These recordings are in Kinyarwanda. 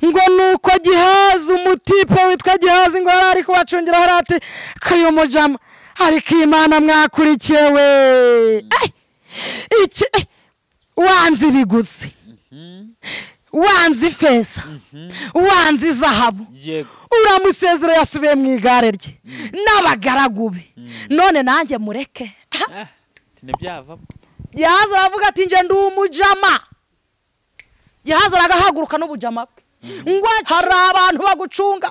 ngo nuko gihaza umutipe witwa gihaza ingorane ari kubacungira hariya ati kayomojama ariko iyi mana mwakurikiye we iki wanze ibiguzi wanze ifeza wanze izahabu yego uramusezera yasubiye mu igare rye n'abagaragu be none nanjye mureke Ah, ntibyavamo yahaza aravuga ati njye ndi umujama yahaza aragahaguruka n'ubujama bwe ngo hari abantu bagucunga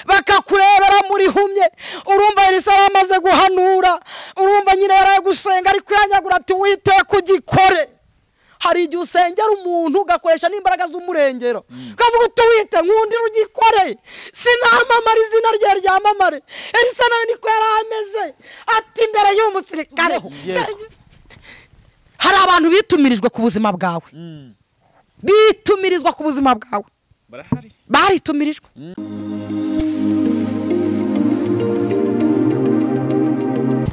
bakakurebera muri humye urumva yarisa amaze guhanura urumva nyine yaraye gusenga ariko yanyagura ati wite kugikore hari igihe usengera umuntu ugakoresha n'imbaraga z'umurengero ukavuga uti wite nkundira ugikore sinamamara izina rye ryamamare erisa nawe niko yari ameze ati mbere y'uwo musirikare mbere y'u- hari abantu bitumirijwe ku buzima bwawe Mm, bitumirizwa ku buzima bwawe barahari baritumirijwe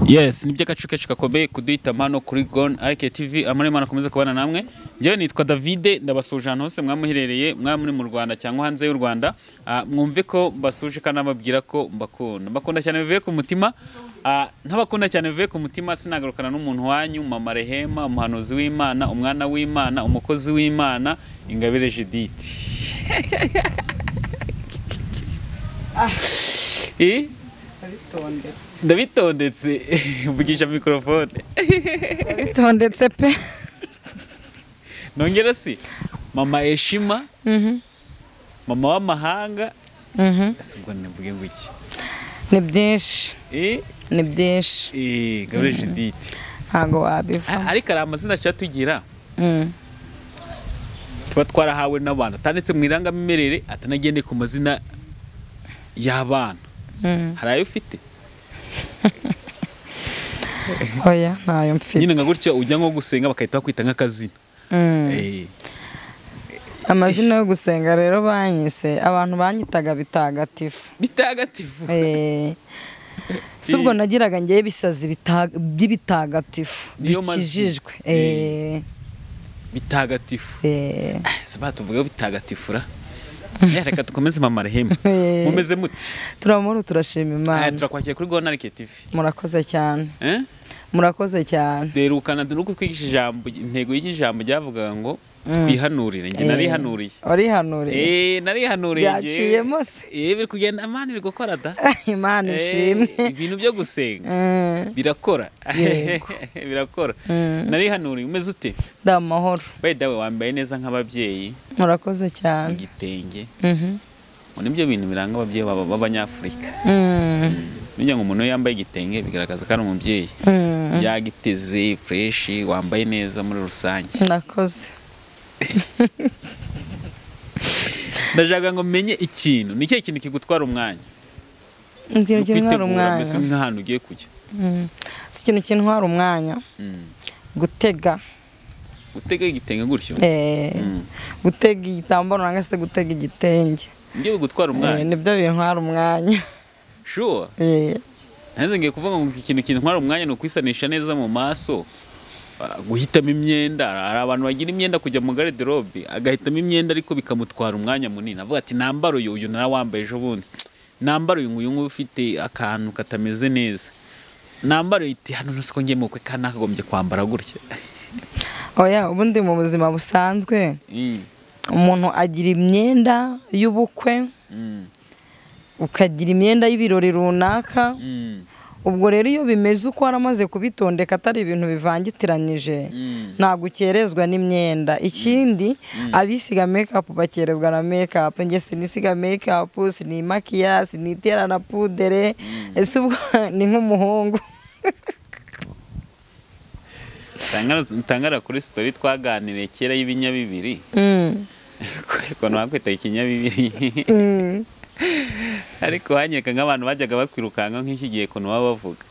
yes ni iby'agacu kenshi gakomeye kuduhitamo hano kuri gone arike tivi amara imana akomeza kubana namwe njyewe nitwa davide ndabasuje ahantu hose mwaba muherereye mwaba muri mu rwanda cyangwa hanze y'u rwanda Ah, mwumve ko mbasuje kandi nababwira ko mbakunda mbakunda cyane bivuye ku mutima Ah, ntabakunda cyane bivuye ku mutima sinagarukana n'umuntu wanyu mama rehema umuhanuzi w'imana umwana w'imana umukozi w'imana ingabire judith Eh? ndabitondetse mvugisha mikorofone bitondetse pe nongera si mama eshima mama w'amahanga ese ubwo nivuge ngo iki ni byinshi Eh, ni byinshi eh, gabure judith ntabwo A- wabivamo ariko hari amazina aca tugira Mm. tuba twarahawe n'abantu atanditse mu irangamimerere atanagendeye ku mazina y'abana Mm. hari ayo ufite oya ntayo mfite nyine nka gutya ujya nko gusenga bagahita bakwita nk'akazina Mm. Eh, amazina yo gusenga rero banyise abantu banyitaga bitagatifu bitagatifu Eh, si ubwo nagiraga ngewe ibisazi bita- by'ibitagatifu Niyo mazina. bikijijwe Eh. Eh, bitagatifu eh. Saba tuvugeho bitagatifura Eh, reka dukomeze mama rehema Eh. mumeze muti turamuru turashima Eh, imana turakwakira kuri gona rike tivi murakoze cyane Eh? murakoze cyane derukana nuko twigisha ijambo intego y'iki jambo ryavugaga ngo twihanurire njye narihanuriye warihanuriye Eh, narihanuriye njye. Byaciyemo se. Eh, biri kugenda amani biri gukora da imana ishimwe Eh, ibintu byo gusenga Mm, birakora Yego. birakora Mm. narihanuriye umeze ute ndi amahoro bayida wambaye neza nk'ababyeyi murakoze mu cyane gitenge Mhm. ngo nibyo bintu biranga ababyeyi baba- b'abanyafurika Mm, Burya ngo umuntu iyo yambaye igitenge bigaragaza ko ari umubyeyi mm, yagiteze fureshi wambaye neza muri rusange ndakoze ndashaka ngo menye ikintu ni ikihe kintu kigutwara umwanya ikintu kintwara Ukwitegura umwanya mbese nk'ahantu ugiye kujya Mm. si ikintu kintwara umwanya Mm. gutega gutega igitenge gutyo Eh, Mm. gutega igitambaro nangwa se gutega igitenge nibyo bigutwara Eh, umwanya nibyo bintwara umwanya shuwa Eh, nanze ngiye kuvuga ngo ikintu kintwara umwanya ni ukwisanisha neza mu maso Ah, guhitamo imyenda hari abantu bagira imyenda kujya mu garderobe agahitamo imyenda ariko bikamutwara umwanya munini avuga ati nambara uyu uyu narawambaye ejo bundi nambara uyu nguyu nguyu ufite akantu katameze neza nambara uyu iti hano ntusiko ngiye mu bukwe kandi nakagombye kwambara gutya oya ubundi mu buzima busanzwe Mm, umuntu agira imyenda y'ubukwe mm, ukagira imyenda y'ibirori runaka mm, ubwo rero iyo bimeze uko waramaze kubitondeka atari ibintu bivangitiranyije mm. ntabwo ukerezwa n'imyenda ikindi abisiga mekapu bakerezwa na mekapu njye sinisiga mekapu sinimakiya sinitera na pudere ese ubwo ni nk'umuhungu Tangara- tangara kuri sitori twaganiriye kera y'ibinyabibiri Mm, ukuntu bakwita ikinyabibiri mm. ariko hanyereka nk'abantu bajyaga bakwirukanka nk'iki gihe ukuntu baba bavuga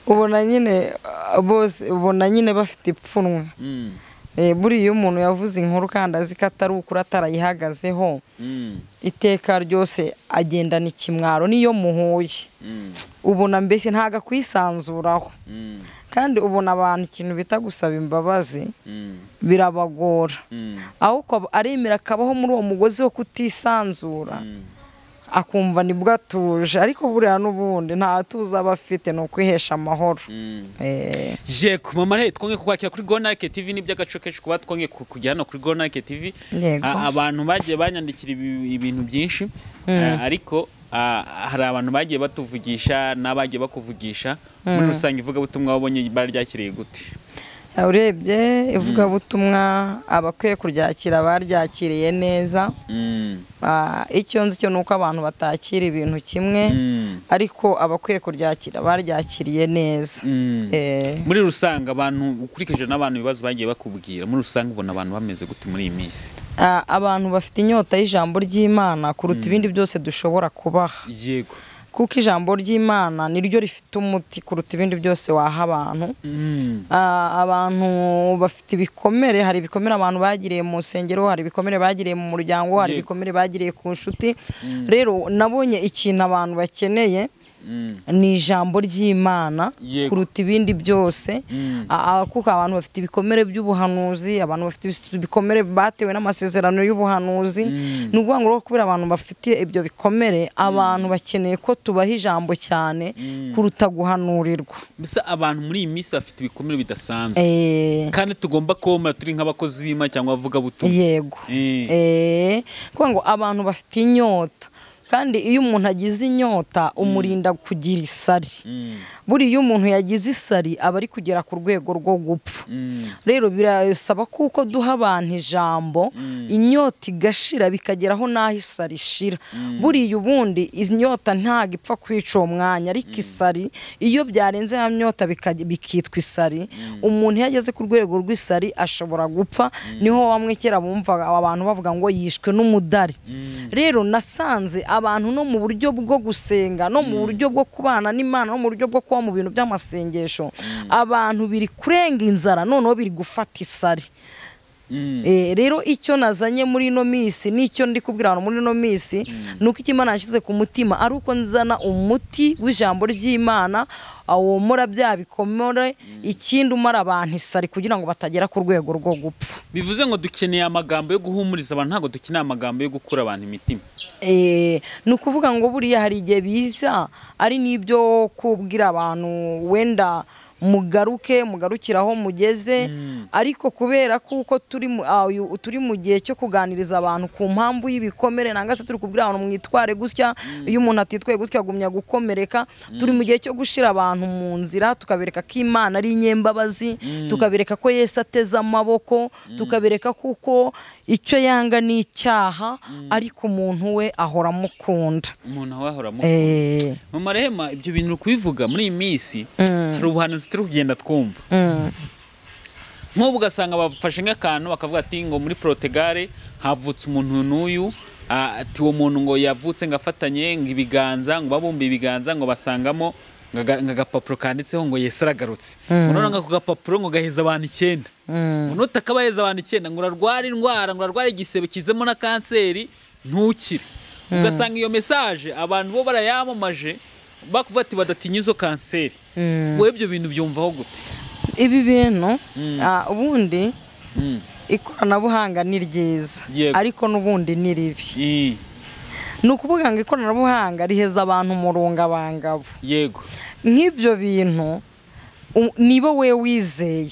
ubona nyine uh, bose ubona nyine bafite ipfunwe Mm, Eh, buriya iyo umuntu yavuze inkuru kandi azi ko atari ukuri atarayihagazeho mm, iteka ryose agendana ikimwaro niyo muhuye mm, ubona mbese ntabwo akwisanzuraho mm. kandi ubona abantu ikintu bita gusaba imbabazi Mm, birabagora mm, ahubwo aba- aremera akabaho muri uwo mugozi wo kutisanzura mm. akumva nibwo atuje ariko buriya n'ubundi nta tuzi aba afite ni ukwihesha amahoro Eh. je ku mama re twongeye kukwakira kuri Gonarike TV ni by'agaco kenshi kuba twongeye ku- kujya hano kuri Gonarike TV Yego. A- abantu bagiye banyandikira ibi- ibintu byinshi A- ariko a, hari abantu bagiye batuvugisha n'abagiye bakuvugisha muri rusange ivugabutumwa wabonye baryakiriye gute urebye ivugabutumwa abakwiye kuryakira baryakiriye neza Mm, Ah, icyo nzi cyo ni uko abantu batakira ibintu kimwe mm, ariko abakwiye kuryakira baryakiriye neza mm. Eh, muri rusange abantu ukurikije n'abantu ibibazo bagiye bakubwira muri rusange ubona abantu bameze gute muri iyi minsi ah, abantu bafite inyota y'ijambo ry'imana kuruta ibindi byose dushobora kubaha yego kuko ijambo ry'imana niryo rifite umuti kuruta ibindi byose waha abantu Mm, Ah, abantu bafite ibikomere hari ibikomere abantu bagiriye mu nsengero hari ibikomere bagiriye mu muryango hari Yego. ibikomere bagiriye ku nshuti rero nabonye ikintu abantu bakeneye mm, ni ijambo ry'imana Yego. kuruta ibindi byose Mm. A- a- kuko abantu bafite ibikomere by'ubuhanuzi abantu bafite ibis- ibikomere batewe n'amasezerano y'ubuhanuzi ni ukuvuga ngo rero kubera abantu bafite ibyo bikomere abantu bakeneye ko tubaha ijambo cyane kuruta guhanurirwa mbese abantu muri iyi minsi bafite ibikomere bidasanzwe Eh, kandi tugomba kubona turi nk'abakozi b'imana cyangwa abavugabutumwa yego Eh. Eh, kuvuga ngo abantu bafite inyota kandi iyo umuntu agize inyota umurinda kugira isari Mm, buriya umuntu yagize isari aba ari kugera ku rwego rwo gupfa mm, rero birasaba kuko duha abantu ijambo inyota igashira bikageraho n'aho isari ishira buriya ubundi inyota ntabwo ipfa kwica uwo mwanya ariko isari iyo byarenze ya myota bika- bikitwa isari umuntu iyo ageze ku rwego rw'isari ashobora gupfa niho bamwe kera bumvaga abantu bavuga ngo yishwe n'umudari rero nasanze abantu no mu buryo bwo gusenga no mu buryo bwo kubana n'imana no mu buryo bwo kuba mu bintu by'amasengesho abantu biri kurenga inzara noneho biri gufata isari mm, Eh, rero icyo nazanye muri ino minsi n'icyo ndi kubwira abantu muri ino minsi ni uko imana yashyize ku mutima ari uko nzana umuti w'ijambo ry'imana awomora bya bikomore ikindi umara abantu isari kugira ngo batagera ku rwego rwo gupfa bivuze ngo dukeneye amagambo yo guhumuriza abantu ntabwo dukeneye amagambo yo gukura abantu imitima Eh, ni ukuvuga ngo buriya hari igihe biza ari n'ibyo kubwira abantu wenda mugaruke mugarukire aho mugeze ariko kubera kuko turi mu- ah, uyu- turi mu gihe cyo kuganiriza abantu ku mpamvu y'ibikomere nangwa se turi kubwira abantu mwitware gutya iyo umuntu atitwaye gutya agumya gukomereka turi mu gihe cyo gushyira abantu mu nzira tukabereka ko imana ari inyembabazi tukabereka ko yesu ateze amaboko tukabereka kuko icyo yanga ni icyaha ariko umuntu we ahora amukunda umuntu aho ahoramo Eh, mama rehema ibyo bintu uri kubivuga muri iyi minsi Mm. hari ubuhanuzi turi kugenda twumva mm, nk'ubu ugasanga bafashe nk'akantu bakavuga ati ngo muri porotugare havutse umuntu n'uyu ah, ati uwo muntu ngo yavutse ngo afatanye ngo ibiganza ngo babumbe ibiganza ngo basangamo ngo aga- ngo agapapuro kanditseho ngo yesu aragarutse ngo noneho ako gapapuro ngo gaheza abantu icyenda ngo nota kaba yaheza abantu icyenda ngo urarwara indwara ngo urarwara igisebe kizemo na kanseri ntukire ugasanga iyo mesaje abantu bo barayamamaje bakuvuga ati badatinya izo kanseri wowe ibyo bintu byumvaho gute ibi bintu Mm. ah, ubundi Mm. ikoranabuhanga ni ryiza Yego. ariko n'ubundi ni ribi Mm. ni ukuvuga ngo ikoranabuhanga riheza abantu umurungabangabo yego nk'ibyo bintu u- niba we wizeye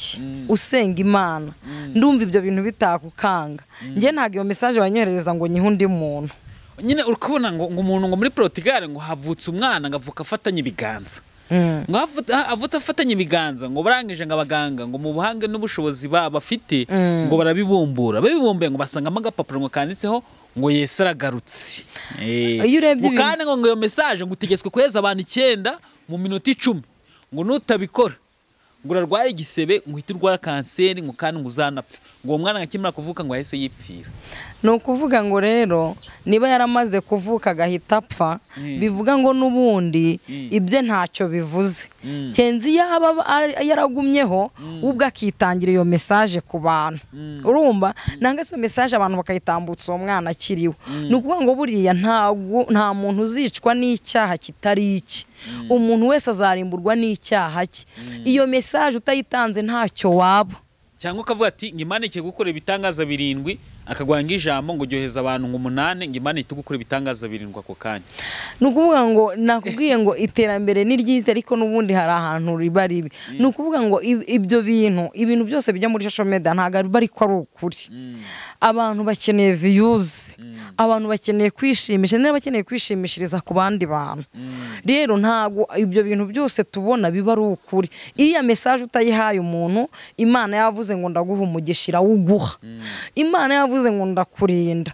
usenga imana ndumva ibyo bintu bitakukanga njye ntabwo iyo mesaje banyoherereza ngo nyihe undi muntu nyine uri kubona ngo ngo umuntu ngo muri porotugare ngo havutse umwana ngo avuka afatanye ibiganza Mm. ngo havutse- ha- avutse afatanye ibiganza ngo barangije ngo abaganga ngo mu buhange n'ubushobozi ba- bafite ngo barabibumbura babibumbuye ngo basangamo agapapuro ngo kanditseho ngo yesu aragarutse Eh. Iyo urebye Ngo kandi ngo ngo iyo mesaje ngo utegetswe kuheza abantu icyenda mu minota icumi ngo nutabikora ngo urarwara igisebe ngo uhite urwara kanseri ngo kandi ngo uzanapfe ngo uwo mwana akimara kuvuka ngo ahise yipfira ni ukuvuga ngo rero niba yaramaze kuvuka agahita apfa bivuga ngo n'ubundi ibye ntacyo bivuze kenzi yaba yaragumyeho ubwo akitangira iyo mesaje ku bantu urumva nanga iyo mesaje abantu bakayitambutsa uwo mwana akiriwe ni ukuvuga ngo buriya ntabwo nta muntu uzicwa n'icyaha kitari iki umuntu wese azarimburwa n'icyaha cye iyo mesaje utayitanze ntacyo waba cyangwa ukavuga ati ngimanike gukora ibitangaza birindwi akagwanga ijambo ngo uryoheza abantu ngo umunani ngimanike gukora ibitangaza birindwi ako kanya ni ukuvuga ngo nakubwiye ngo iterambere ni ryiza ariko n'ubundi hari ahantu riba ribi ni ukuvuga ngo ib- ibyo bintu ibintu byose bijya muri social media ntabwo biba ariko ari ukuri abantu bakeneye viyuzi abantu bakeneye kwishimisha niba bakeneye kwishimishiriza ku bandi bantu rero ntabwo ibyo bintu byose tubona biba ari ukuri iriya mesaje utayihaye umuntu imana yavuze ngo ndaguha umugisha irawuguha imana yavuze ngo ndakurinda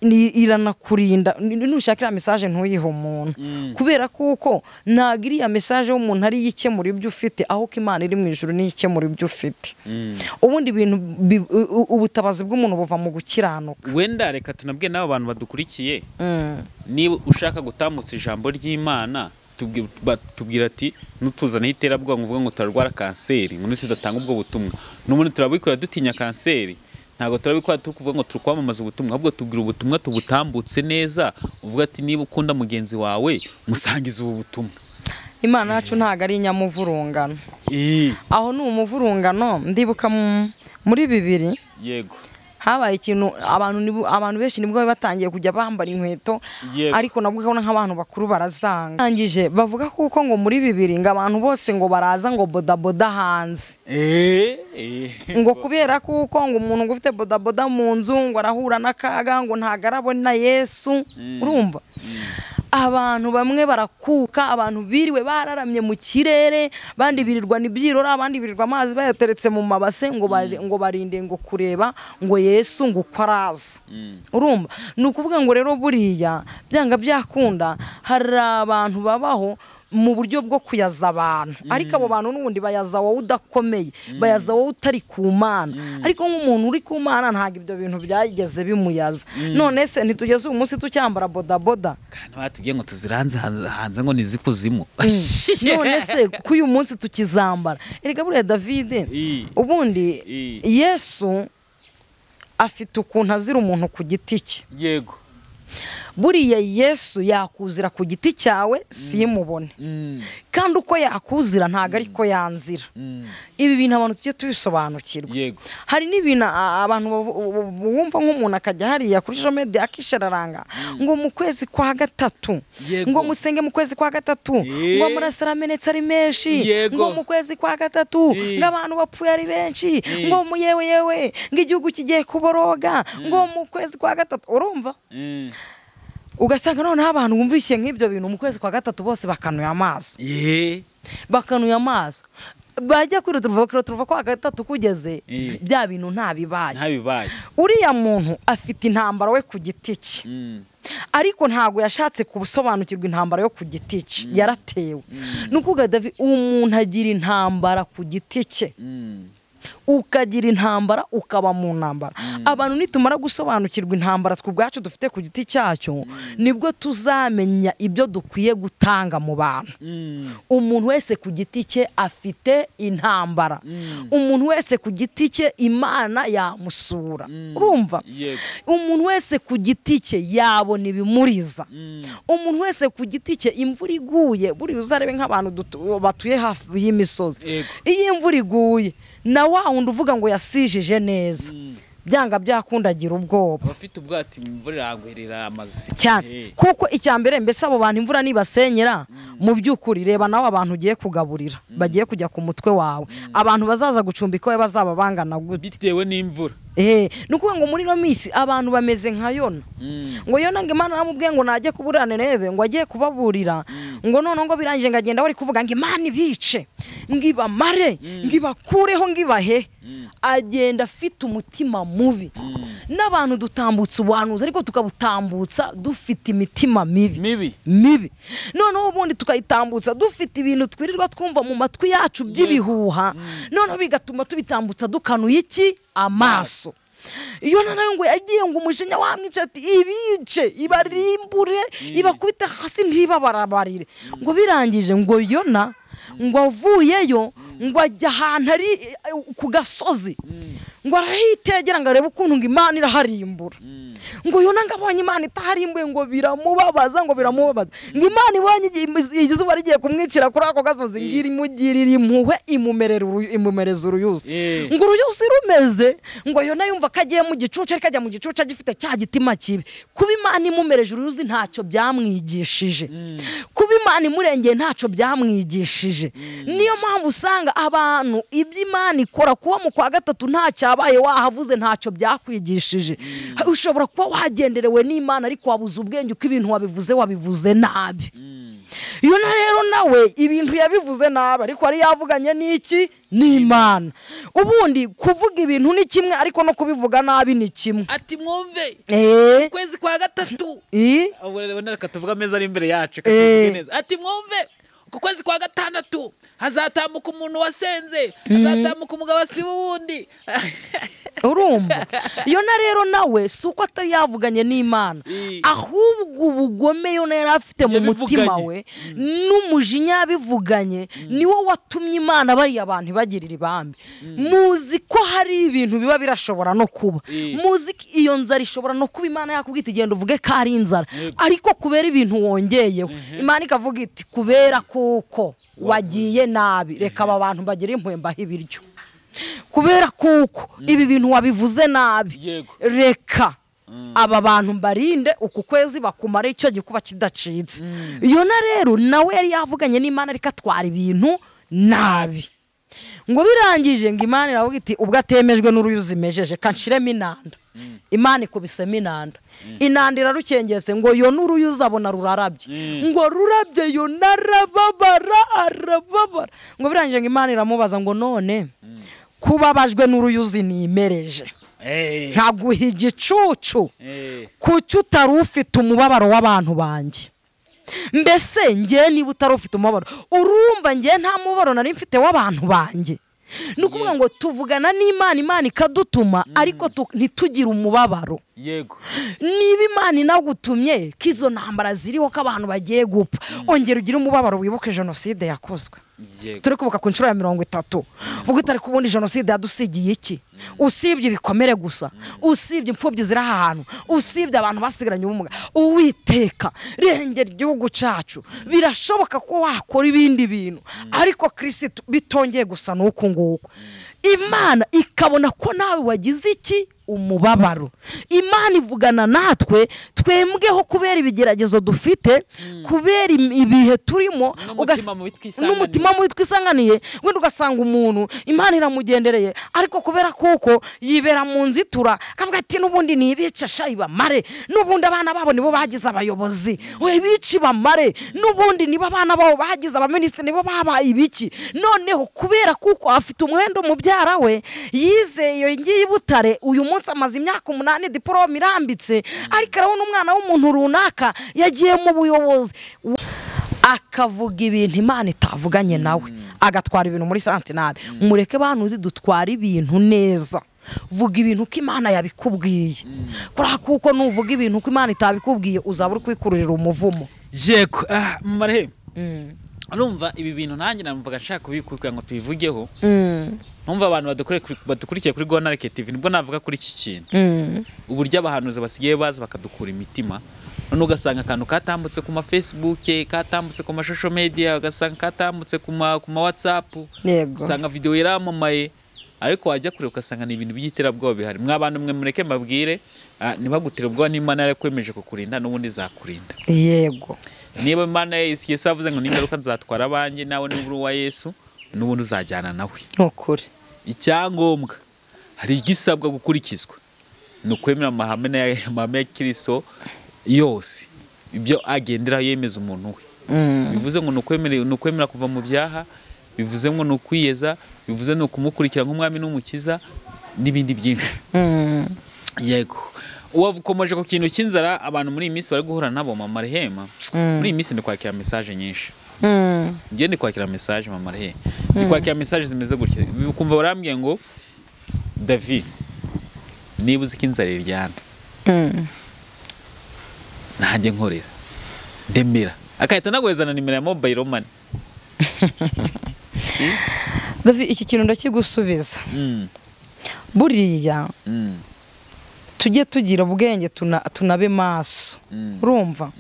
ni- iranakurinda Ni- nushaka iriya mesaje ntuyihe umuntu kubera kuko ntabwo iriya mesaje y'umuntu ari yo ikemura ibyo ufite ahubwo imana iri mu ijoro niyo ikemura ibyo ufite ubundi ibintu bi- u- u- ubutabazi bw'umuntu buva mu gukiranuka wenda reka tunabwe n'abo bantu badukurikiye Mm. niba ushaka gutambutsa ijambo ry'imana tubwi- ba- tubwira ati nutuzanaho iterabwoba uvuga ngo turarwara kanseri ngo tudatanga ubwo butumwa n'ubundi turabikora dutinya kanseri ntabwo turabikora turi kuvuga ngo turi kwamamaza ubutumwa ahubwo tubwira ubutumwa tubutambutse neza uvuga ati niba ukunda mugenzi wawe musangize ubu butumwa imana yacu ntabwo ari inyamuvurungano Ii, aho ni umuvurungano ndibuka mu- muri bibiri yego habaye ikintu abantu nibo- abantu benshi nibwo bari batangiye kujya bambara inkweto Yego. ariko nabwo urabona nk'abantu bakuru barazanga Barangije bavuga kuko ngo muri bibiri ngo abantu bose ngo baraza ngo bodaboda hanze Eh, eh. ngo kubera kuko ngo umuntu ngo ufite bodaboda mu nzu ngo arahura n'akaga ngo ntabwo arabona yesu urumva abantu bamwe barakuka abantu biriwe bararamye mu kirere abandi birirwa n'ibyirora abandi birirwa amazi bayateretse mu mabase ngo bari- ngo barinde ngo kureba ngo yesu ngo uko araza urumva ni ukuvuga ngo rero buriya byanga byakunda hari abantu babaho mu buryo bwo kuyaza abantu ariko abo bantu n'ubundi bayaza wowe udakomeye bayaza wowe utari ku mana ariko nk'umuntu uri ku mana ntabwo ibyo bintu byageze bimuyaza none se ntitugeze uyu munsi tucyambara bodaboda Kandi batubwiye ngo tuziranze hanze- hanze ngo nizikuzimu none se ko uyu munsi tukizambara erega buriya davide I. ubundi I. yesu afite ukuntu azira umuntu ku giti cye yego buriya yesu yakuzira ku giti cyawe simubone Mm, kandi uko yakuzira ntabwo ariko yanzira mm, ibi bintu abantu tujye tubisobanukirwa yego hari n'ibintu a- abantu bavu- bu- bu- bumva nk'umuntu akajya hariya kuri ejo medi akishararanga ngo mu kwezi kwa gatatu Yego. ngo musenge mu kwezi kwa gatatu Eh. ngo amaraso amenetse ari menshi Yego. ngo mu kwezi kwa gatatu Eh. ngo abantu bapfuye ari benshi ngo mu yewe yewe ngo igihugu kigiye kuboroga ngo mu kwezi kwa gatatu urumva Mm. ugasanga noneho abantu bumvishye nk'ibyo bintu mu kwezi kwa gatatu bose bakanuye amaso Ye. bakanuye amaso bajya kuri turuva turuva kwa gatatu kugeze Eh. bya bintu ntabibaye ntabibaye uriya muntu afite intambara we ku giti cye Mm. ariko ntabwo yashatse gusobanukirwa intambara yo ku giti cye yaratewe ni ukuvuga davi umuntu agira intambara ku giti cye Mm. ukagira intambara ukaba mu ntambara abantu nitumara gusobanukirwa intambara twe ubwacu dufite ku giti cyacu nibwo tuzamenya ibyo dukwiye gutanga mu bantu Mm. umuntu wese ku giti cye afite intambara umuntu wese ku giti cye imana yamusura urumva Yego. umuntu wese ku giti cye yabona ibimuriza Mm. umuntu wese ku giti cye imvura iguye buriya uzarebe nk'abantu dutu- batuye hafi y'imisozi Yego. iyo imvura iguye na wa wundi uvuga ngo yasijije neza byanga byakundagira ubwoba abafite ubwati imvura irangwerera amazi cyane Eh. kuko icya mbere mbese abo bantu imvura nibasenyera mu by'ukuri reba nawe abantu ugiye kugaburira bagiye kujya ku mutwe wawe abantu bazaza gucumbika wowe bazaba bangana gute bitewe n'imvura Eh, ni ukuvuga ngo muri ino minsi abantu bameze nka yona Mm. ngo yona ngo imana aramubwiye ngo najye kubura nerebe ngo ajye kubaburira ngo noneho ngo birangije ngo agenda bari kuvuga ngo imana ibice ngo ibamare ngo ibakureho ngo ibahe agenda afite umutima mubi n'abantu dutambutsa ubuhanuzi ariko tukabutambutsa dufite imitima mibi mibi mibi noneho ubundi tukayitambutsa dufite ibintu twirirwa twumva mu matwi yacu by'ibihuha noneho bigatuma tubitambutsa dukanuye iki amaso iyo nawe ngo yagiye ngo umujinya wamwica ati ibice ibarimbure ibakubite hasi ntibabarabarire ngo birangije ngo yona ngo avuyeyo ngo ajya ahantu ari eh, ku gasozi ngo arahitegera ngo arebe ukuntu ngo imana iraharimbura ngo yona ngo abonye imana itaharimbuye ngo biramubabaza ngo biramubabaza ngo imana ibonye igihe izuba rigiye kumwicira kuri ako gasozi ngo irimugirire impuhwe imumerera uruyu- imumereza uruyuzi Eh. ngo uruyuzi rumeze ngo yona yumva ko agiye mu gicucu ariko ajya mu gicucu agifite cya gitima kibi kuba imana imumereje uruyuzi ntacyo byamwigishije kuba imana imurengeye ntacyo byamwigishije niyo mpamvu usanga abantu ibyo imana ikora kuba mu kwa gatatu ntacyabaye wahavuze ntacyo byakwigishije ushobora kuba wagenderewe n'imana ariko wabuze ubwenge uko ibintu wabivuze wabivuze nabi iyo na rero nawe ibintu yabivuze nabi ariko yari yavuganye n'iki n'imana ubundi kuvuga ibintu ni kimwe ariko no kubivuga nabi ni kimwe ati mwumve eee ukwezi kwa gatatu ubu rero reka tuvuge ameza ari imbere yacu reka Eh. tuvuge neza. ati mwumve ku kwezi kwa gatandatu hazatambuka umuntu wasenze hazatambuka umugabo asiba uwundi urumva yona rero nawe si uko atari yavuganye n'imana Eh. ahubwo ubugome yona yari afite mu mutima Yabivuganye. we n'umujinya yabivuganye niwo watumye imana bariya abantu ibagirira ibambi muzi ko hari ibintu biba birashobora no kuba Eh. muzi ko iyo nzara ishobora no kuba imana yakubwita igenda uvuge ko ari inzara Yego. ariko kubera ibintu wongeyeho imana ikavuga iti kubera kuko wagiye nabi reka aba bantu bagire impuhwe mbahe ibiryo kubera kuko ibi bintu wabivuze nabi Yego. reka aba bantu mbarinde uku kwezi bakumara icyo gikuba kidacitse yona rero nawe yari yavuganye n'imana ariko atwara ibintu nabi ngo birangije ngo imana iravuga iti ubwo atemejwe n'uruyuzi mejeje kanshiremo inanda imana ikubisemo inanda inanda irarukengese ngo yo n'uruyuzi abona rurarabye ngo rurabye yo narababara arababara ngo birangije ngo imana iramubaza ngo none kubabajwe n'uruyuzi nimereje nkaguha igicucu kuki utari ufite umubabaro w'abantu banjye mbese ngewe niba utari ufite umubabaro urumva ngewe nta mubabaro nari mfite w'abantu banjye ni ukuvuga ngo tuvugana n'imana imana ikadutuma ariko tu- ntitugire umubabaro yego niba imana inagutumye ko izo ntambara ziriho ko abantu bagiye gupfa ongera ugire umubabaro wibuke jenoside yakozwe yego turi kubuka ku nshuro ya mirongo itatu vuga utari kubona jenoside yadusigiye iki usibye ibikomere gusa usibye imfubyi ziri aha hantu usibye abantu basigaranye ubumuga uwiteka rengera igihugu cyacu birashoboka ko wakora ibindi bintu ariko kirisitu bitongeye gusa n'uku nguku imana ikabona ko nawe wagize iki umubabaro imana ivugana natwe twembweho kubera ibigeragezo dufite kubera im- ibihe turimo N'umutima ugas- mubi twisanganiye. n'umutima mubi twisanganiye wenda ugasanga umuntu imana iramugendereye ariko kubera kuko yibera mu nzitura akavuga ati n'ubundi nibica shayi bamare n'ubundi abana babo nibo bagize abayobozi we bici bamare n'ubundi nibo abana babo bagize abaminisitiri nibo babaye ibiki noneho kubera kuko afite umwenda umubyara we yizeye iyo ngiyi i butare uyu munsi amaze imyaka umunani diporome irambitse ariko arabona umwana w'umuntu runaka yagiye mu buyobozi akavuga ibintu imana itavuganye nawe agatwara ibintu muri santinari mureke banuzi dutwara ibintu neza vuga ibintu ko imana yabikubwiye kuriya kuko nuvuga ibintu ko imana itabikubwiye uzaba uri kwikururira umuvumo yego Ah, mumarehe urumva ibi bintu nanjye namvuga nshaka kubikugira ngo tubivugeho ntumva abantu badukure- badukurikiye kuri gonarike tv nibwo navuga kuri iki kintu uburyo abahanuzi basigaye baza bakadukura imitima none ugasanga akantu katambutse ku ma facebook katambutse ku mashusho media ugasanga katambutse ku ma ku ma whatsapp yego usanga video yaramamaye ariko wajya kure ugasanga ni ibintu by'iterabwoba bihari mwa bantu mwe mureke mbabwire ah, ntibagutire ubwoba n'imana yarakwemeje kukurinda n'ubundi izakurinda yego niba imana ya yesu yesu yavuze ngo n'ingaruka nzatwara abanjye nawe n'uburi uwa yesu n'ubundi uzajyana nawe ni ukuri icyangombwa hari igisabwa gukurikizwa ni ukwemera amahame na- amahame ya kiriso yose ibyo agenderaho yemeza umuntu we bivuze ngo ni ukwemera- ni ukwemera kuva mu byaha bivuze ngo ni ukwiyeza bivuze ni ukumukurikira nk'umwami n'umukiza n'ibindi byinshi yego uwakomeje ku kintu cy'inzara abantu muri iyi minsi bari guhura nabo mama rehema muri iyi minsi ndi kwakira mesaje nyinshi njye ndi kwakira mesaje mama rehe ndi kwakira mesaje zimeze gutya ukumva barambwiye ngo david niba uzi ko inzara iryana ntajye nkorera ndemera agahita anaguhezana nimero ya mobayiro mani David, iki kintu ndakigusubiza buriya tujye tugira ubwenge tuna- tunabe maso Mm. urumva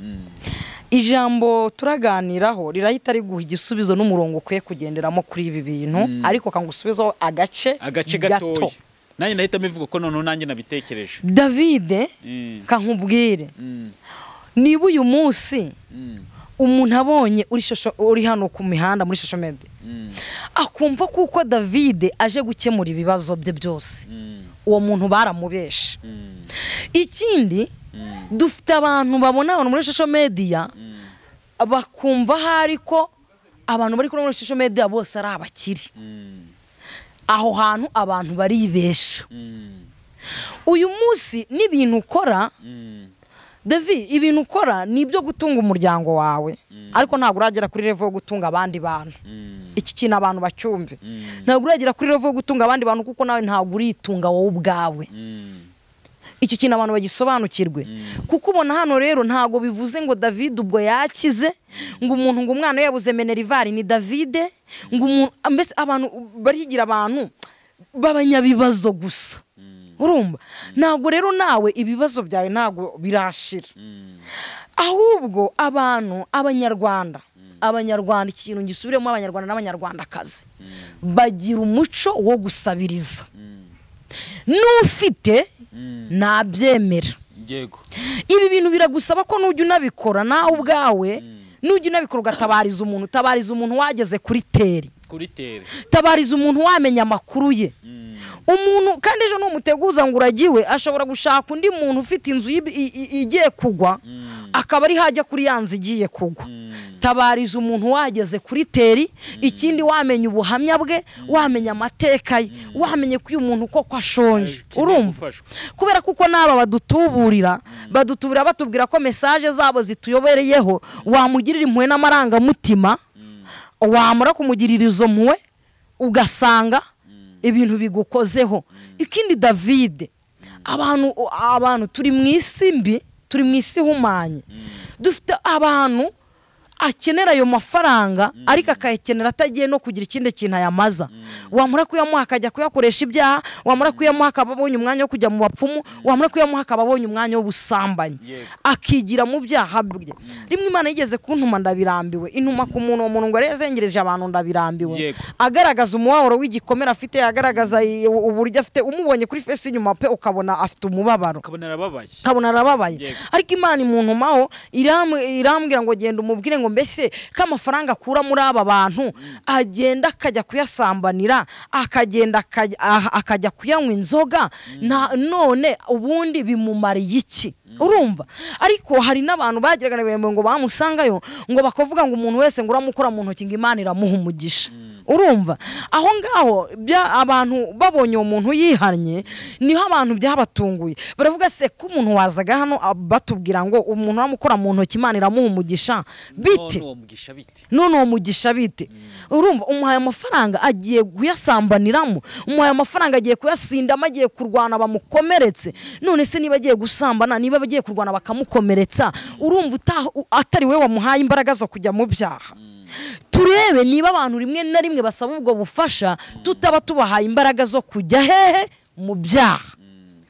ijambo turaganiraho rirahita riguha igisubizo n'umurongo ukwiye kugenderamo kuri ibi bintu ariko kangusubizaho agace agace gatoya nanjye nahita mbivuga ko noneho nanjye nabitekereje davide Mm. kankubwire Mm. niba uyu munsi Mm. umuntu abonye uri shosho- uri hano ku mihanda muri social media Mm. akumva kuko davide aje gukemura ibibazo bye byose Mm. uwo muntu baramubeshe Mm. ikindi Mm. dufite abantu babona abantu muri social media Mm. bakumva ahari ko abantu bari kuri muri social media bose ari abakire Mm. aho hantu abantu baribesha Mm. uyu munsi n'ibintu ukora Mm. David ibintu ukora ni ibyo gutunga umuryango wawe ariko ntabwo uragera kuri level yo gutunga abandi bantu Mm. iki kintu abantu bacyumve Mm. ntabwo uragera kuri level yo gutunga abandi bantu kuko nawe ntabwo uritunga wowe ubwawe Mm. icyo kintu abantu bagisobanukirwe kuko ubona hano rero ntabwo bivuze ngo david ubwo yakize ngo umuntu ngo umwana we yabuze menerivari ni davide ngo umuntu mbese abantu barigira abantu b'abanyabibazo gusa urumva ntabwo rero nawe ibibazo byawe ntabwo birashira Mm. ahubwo abantu abanyarwanda abanyarwanda ikintu gisubiremo abanyarwanda n'abanyarwandakazi bagira umuco wo gusabiriza Mm. n'ufite Mm. nabyemera yego ibi bintu biragusaba ko nujya unabikora nawe ubwawe nujya unabikora ugatabariza umuntu utabariza umuntu wageze kuri teri kuri tere tabariza umuntu wamenya amakuru ye Mm. umuntu kandi ejo numuteguza ngo uragiwe ashobora gushaka undi muntu ufite inzu yib- i- i- igiye kugwa Mm. akaba ari hajya kuri ya nzu igiye kugwa Mm. tabariza umuntu wageze kuri teri ikindi wamenya ubuhamya bwe wamenya amateka ye wamenye ko uyu muntu koko ashonje Akeneye urumva gufashwa. kubera kuko n'aba badutuburira badutuburira batubwira ko mesaje zabo zituyobereyeho wamugirira impuhwe n'amarangamutima wamara kumugirira izo mpuhwe ugasanga ibintu bigukozeho ikindi davide abantu abantu turi mu isi mbi turi mu isi ihumanye dufite abantu akenera ayo mafaranga ariko akayakenera atagiye no kugira ikindi kintu ayamaza wamara kuyamuha akajya kuyakoresha ibyaha wamara kuyamuha akaba abonye umwanya wo kujya mu bapfumu wamara kuyamuha akaba abonye umwanya w'ubusambanyi Yego. akigira mu byaha bye rimwe imana yigeze kuntuma ndabirambiwe intuma ku muntu uwo muntu ngo arebe yazengereje abantu ndabirambiwe Yego. agaragaza umubabaro w'igikomere afite agaragaza i- uburyo afite umubonye kuri fesi inyuma pe ukabona afite umubabaro ukabona arababaye kabona arababaye Yego. ariko imana imuntumaho iram- irambwira ngo genda umubwire ngo mbese ko amafaranga akura muri aba bantu agenda akajya kuyasambanira akagenda akajya- aha- akajya kuyanywa inzoga na- none ubundi bimumariye iki urumva ariko hari n'abantu bagiraga na birembo ngo bamusangayo ngo bakavuga ngo umuntu wese ngo uramukora mu ntoki ngo imana iramuha umugisha urumva aho ngaho bya- abantu babonye uwo muntu yihannye niho abantu byabatunguye baravuga se ko umuntu wazaga hano ah, batubwira ngo umuntu uramukora mu ntoki imana iramuha umugisha bite None uwo mugisha bite none uwo mugisha bite urumva umuhaye amafaranga agiye kuyasambaniramo umuhaye amafaranga agiye kuyasindamo agiye kurwana bamukomeretse none se niba agiye gusambana niba agiye kurwana bakamukomeretsa urumva utaha- u- atari we wamuhaye imbaraga zo kujya mu byaha turebe niba abantu rimwe na rimwe basaba ubwo bufasha tutaba tubahaye imbaraga zo kujya hehe mu byaha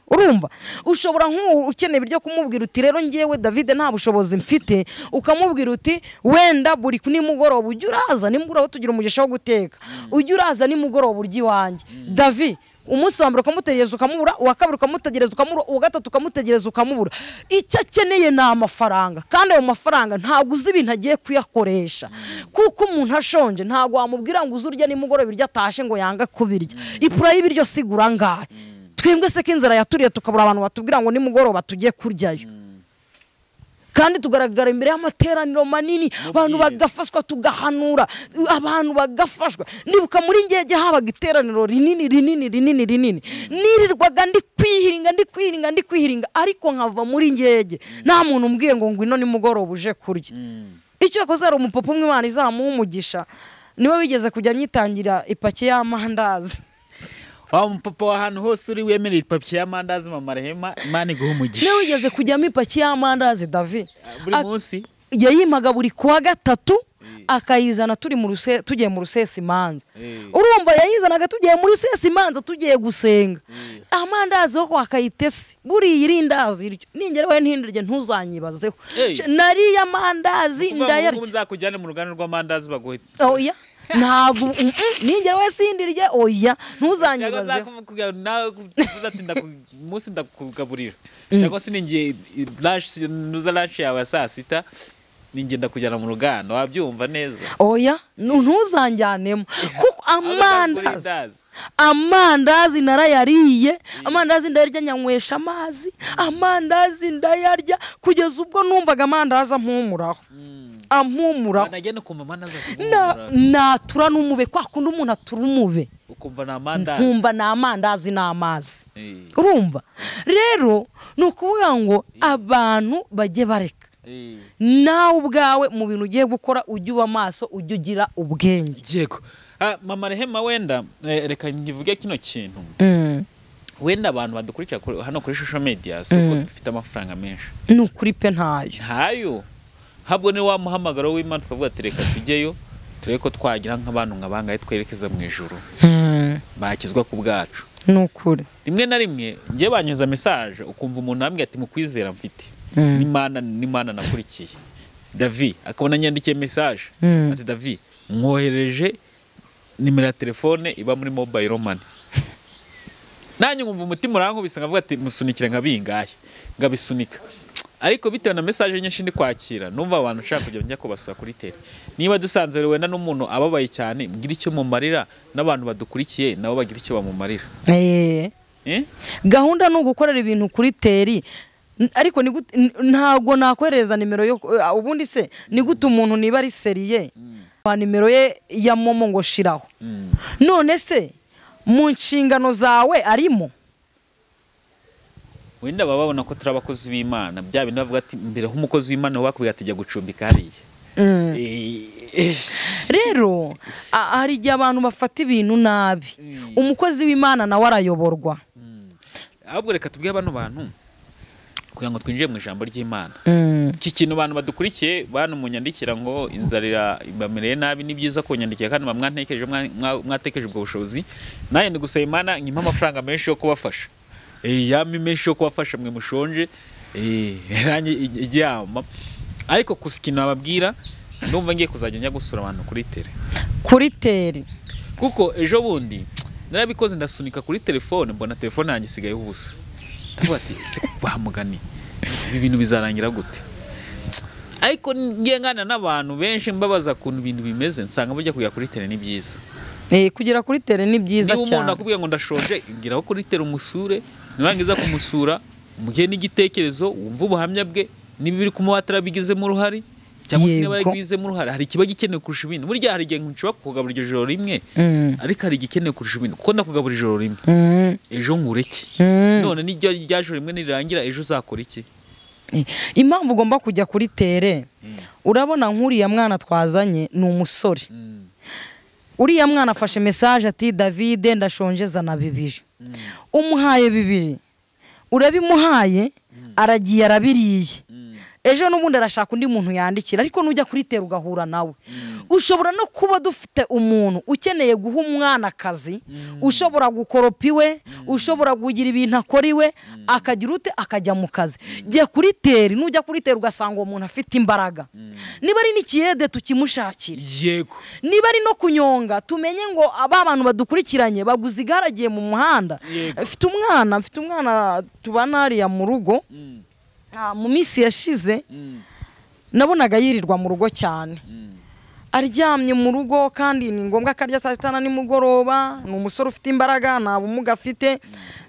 urumva ushobora nk'ubu ukeneye ibyo kumubwira uti rero ngewe davide nta bushobozi mfite ukamubwira uti wenda buri ku nimugoroba ujya uraza nimugoroba tugira umugisha wo guteka ujya uraza nimugoroba urya iwanjye davi umunsi wa mbere ukamutegereza ukamubura uwa kabiri ukamutegereza ukamubura uwa gatatu ukamutegereza ukamubura icyo akeneye ni amafaranga kandi ayo mafaranga ntabwo uzi ibintu agiye kuyakoresha kuko umuntu ashonje ntabwo wamubwira ngo uze urya nimugoroba ibiryo atashe ngo yange kubirya ipura y'ibiryo sigura angahe twebwe se ko inzara yaturiye tukabura abantu batubwira ngo nimugoroba tujye kuryayo kandi tugaragara imbere y'amateraniro manini abantu bagafashwa tugahanura abantu bagafashwa ndibuka muri ngege habaga iteraniro rinini rinini rinini rinini nirirwaga ndi kwihiringa ndi kwihiringa ndi kwihiringa ariko nkava muri ngege nta muntu umbwiye ngo ngwino nimugoroba uje kurya icyo yakoze hari umupapa umwe Imana izamuha umugisha niwe wigeze kujya anyitangira ipaki y'amandazi wa mupapa w'ahantu hose uri wemereye ipaki y'amandazi mama rehema imana iguha umugisha niba wigeze kujyamo ipaki y'amandazi davi buri Ak- munsi yayimaga buri kuwa gatatu akayizana turi mu ruse- tugiye mu rusesa imanza urumva yayizanaga tugiye mu rusesa imanza tugiye gusenga amandazi ho wakayitese buriya irindazi iryo ningera we ntindirye ntuzanyibazeho Hey. Ce- nariye amandazi ndayarya nzakujyane mu ruganda rw'amandazi baguhe oya ntabwo mm, mm, ningera we sindirye oya ntuzanyibazeho munsi ndakugaburira cyangwa se ninjye lunch- nuza lunch yawe ya saa sita ninjye ndakujyana mu ruganda wabyumva neza oya nu- ntuzanjyanemo kuko amandazi Amandazi. amandazi narayariye amandazi ndayarya nyanywesha amazi amandazi ndayarya kugeza ubwo numvaga amandazi ampumuraho ampumuraho Wanajya no kumva amandazi Na- akuguhumura. natura n'umube kwa kundi umuntu atura umube ukumva ni amandazi nkumva ni amandazi n'amazi Eh, urumva rero ni ukuvuga ngo abantu bajye bareka eh. nawe ubwawe mu bintu ugiye gukora ujye uba maso ujye ugira ubwenge yego Ah, mama rehema wenda eh, reka nkivuge kino kintu Mm. wenda abantu badukurikira kuri- hano kuri social media si uko dufite amafaranga menshi ni ukuri pe ntayo ntayo habwo ni wa muhamagaro w'imana tukavuga ati reka tujyeyo turebe ko twagira nk'abantu nka bangahe twerekeza mu ijuru Mm. bakizwa ku bwacu ni ukuri rimwe na rimwe njye banyuza mesaje ukumva umuntu wambwiye ati mukwizera mfite Mm. n'imana n'imana nakurikiye davi akabona nyandikiye mesaje Mm. ati davi mwohereje nimero ya telefone iba muri mobile money nanjye nkumva umutima urankubise nkavuga ati musunikire nka bingahe ngabisunika ariko bitewe na mesaje nyinshi ndi kwakira numva abantu nshaka kujya njya kubasura kuri tele niba dusanze rero wenda n'umuntu ababaye cyane mbwira icyo mumarira n'abantu badukurikiye nabo bagira icyo bamumarira Eh. eh? gahunda ni ugukorera ibintu kuri teri N- ariko ni gute- n- ntabwo nakohereza nimero yo eh, ubundi se ni gute umuntu niba ari seriye wa nimero ye ya momo ngo shiraho Mm. none se mu nshingano zawe arimo wenda baba babona ko turi abakozi b'imana bya bintu bavuga ati mbere nk'umukozi w'imana uba bakubwira ati jya gucumbika hariya Mm. Eh, rero a- hari igihe abantu bafata ibintu nabi umukozi w'imana nawe arayoborwa ahubwo reka tubwire bano bantu kugira ngo twinjire mu ijambo ry'imana Mm. iki kintu abantu badukurikiye bantu munyandikira ngo inzarira bamereye nabi ni byiza kunyandikira kandi muba mwatekereje mwa- mwa- mwatekereje ubwo bushobozi nanjye ndi gusaba imana nyuma amafaranga menshi yo kubafasha Eh, yamwe menshi yo kubafasha mwe mushonje Eh, nanjye ijya- ijyama ariko gusa ikintu bababwira ndumva ngiye kuzajya njya gusura abantu kuri tere kuri teri kuko ejo bundi narabikoze ndasunika kuri telefone mbona telefone yanjye isigayeho ubusa ndavuga ati ese bamugani ibi bintu bizarangira gute ariko ngiye ngana n'abantu benshi mbabaza ukuntu ibintu bimeze nsanga bajya kujya kuri tele ni byiza Eh, kugera kuri teri ni byiza niba umuntu cyane akubwiye ngo ndashonje ingiraho kuri tele umusure nurangiza kumusura mugihe n'igitekerezo wumva ubuhamya bwe niba ibiri kumuha atarabigizemo uruhare cyangwa se niba Yego. yarabigizemo uruhare hari ikiba gikenewe kurusha ibindi burya hari igihe nshobora kukugaburira iryo joro rimwe Mm. ariko hari igikenewe kurusha ibindi kuko ndakugabura ijoro rimwe Mm. ejo nkureke Mm. none n'iryo rya joro rimwe nirirangira ejo uzakora iki Eh, impamvu ugomba kujya kuri tere urabona nk'uriya mwana twazanye ni umusore uriya mwana afashe mesaje ati davide ndashonje zana bibiri umuhaye bibiri urabimuhaye aragiye arabiriye ejo n'ubundi arashaka undi muntu yandikira ariko nujya kuri tera ugahura nawe ushobora no kuba dufite umuntu ukeneye guha umwana akazi ushobora gukoropa iwe ushobora kugira ibintu akora iwe akagira ute akajya mu kazi jya kuri tera nujya kuri tera ugasanga uwo muntu afite imbaraga niba ari n'ikiyede tukimushakira yego niba ari no kunyonga tumenye ngo aba bantu badukurikiranye baguze igare agiye mu muhanda Yego. mfite umwana mfite umwana tubana hariya mu rugo ah, mu minsi yashize nabonaga yirirwa mu rugo cyane aryamye mu rugo kandi ni ngombwa ko arya saa sita na nimugoroba ni umusore ufite imbaraga nta bumuga afite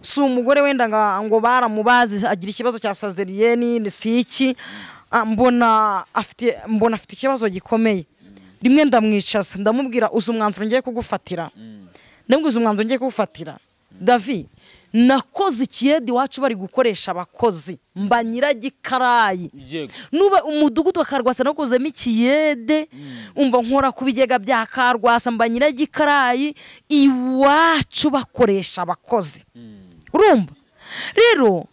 si umugore wenda nga- ngo baramubazi agira ikibazo cya sazeriyeni ni si iki Ah, mbona afite mbona afite ikibazo gikomeye rimwe ndamwicaza ndamubwira uzi umwanzuro ngiye kugufatira ndamubwira uzi umwanzuro ngiye kugufatira davi nakoze ikiyedi iwacu bari gukoresha abakozi mba nyiragikarayi yego nuba umudugudu wa karwasa nakuzemo ikiyede umva nkora ku bigega bya karwasa mba nyiragikarayi iwacu bakoresha abakozi urumva rero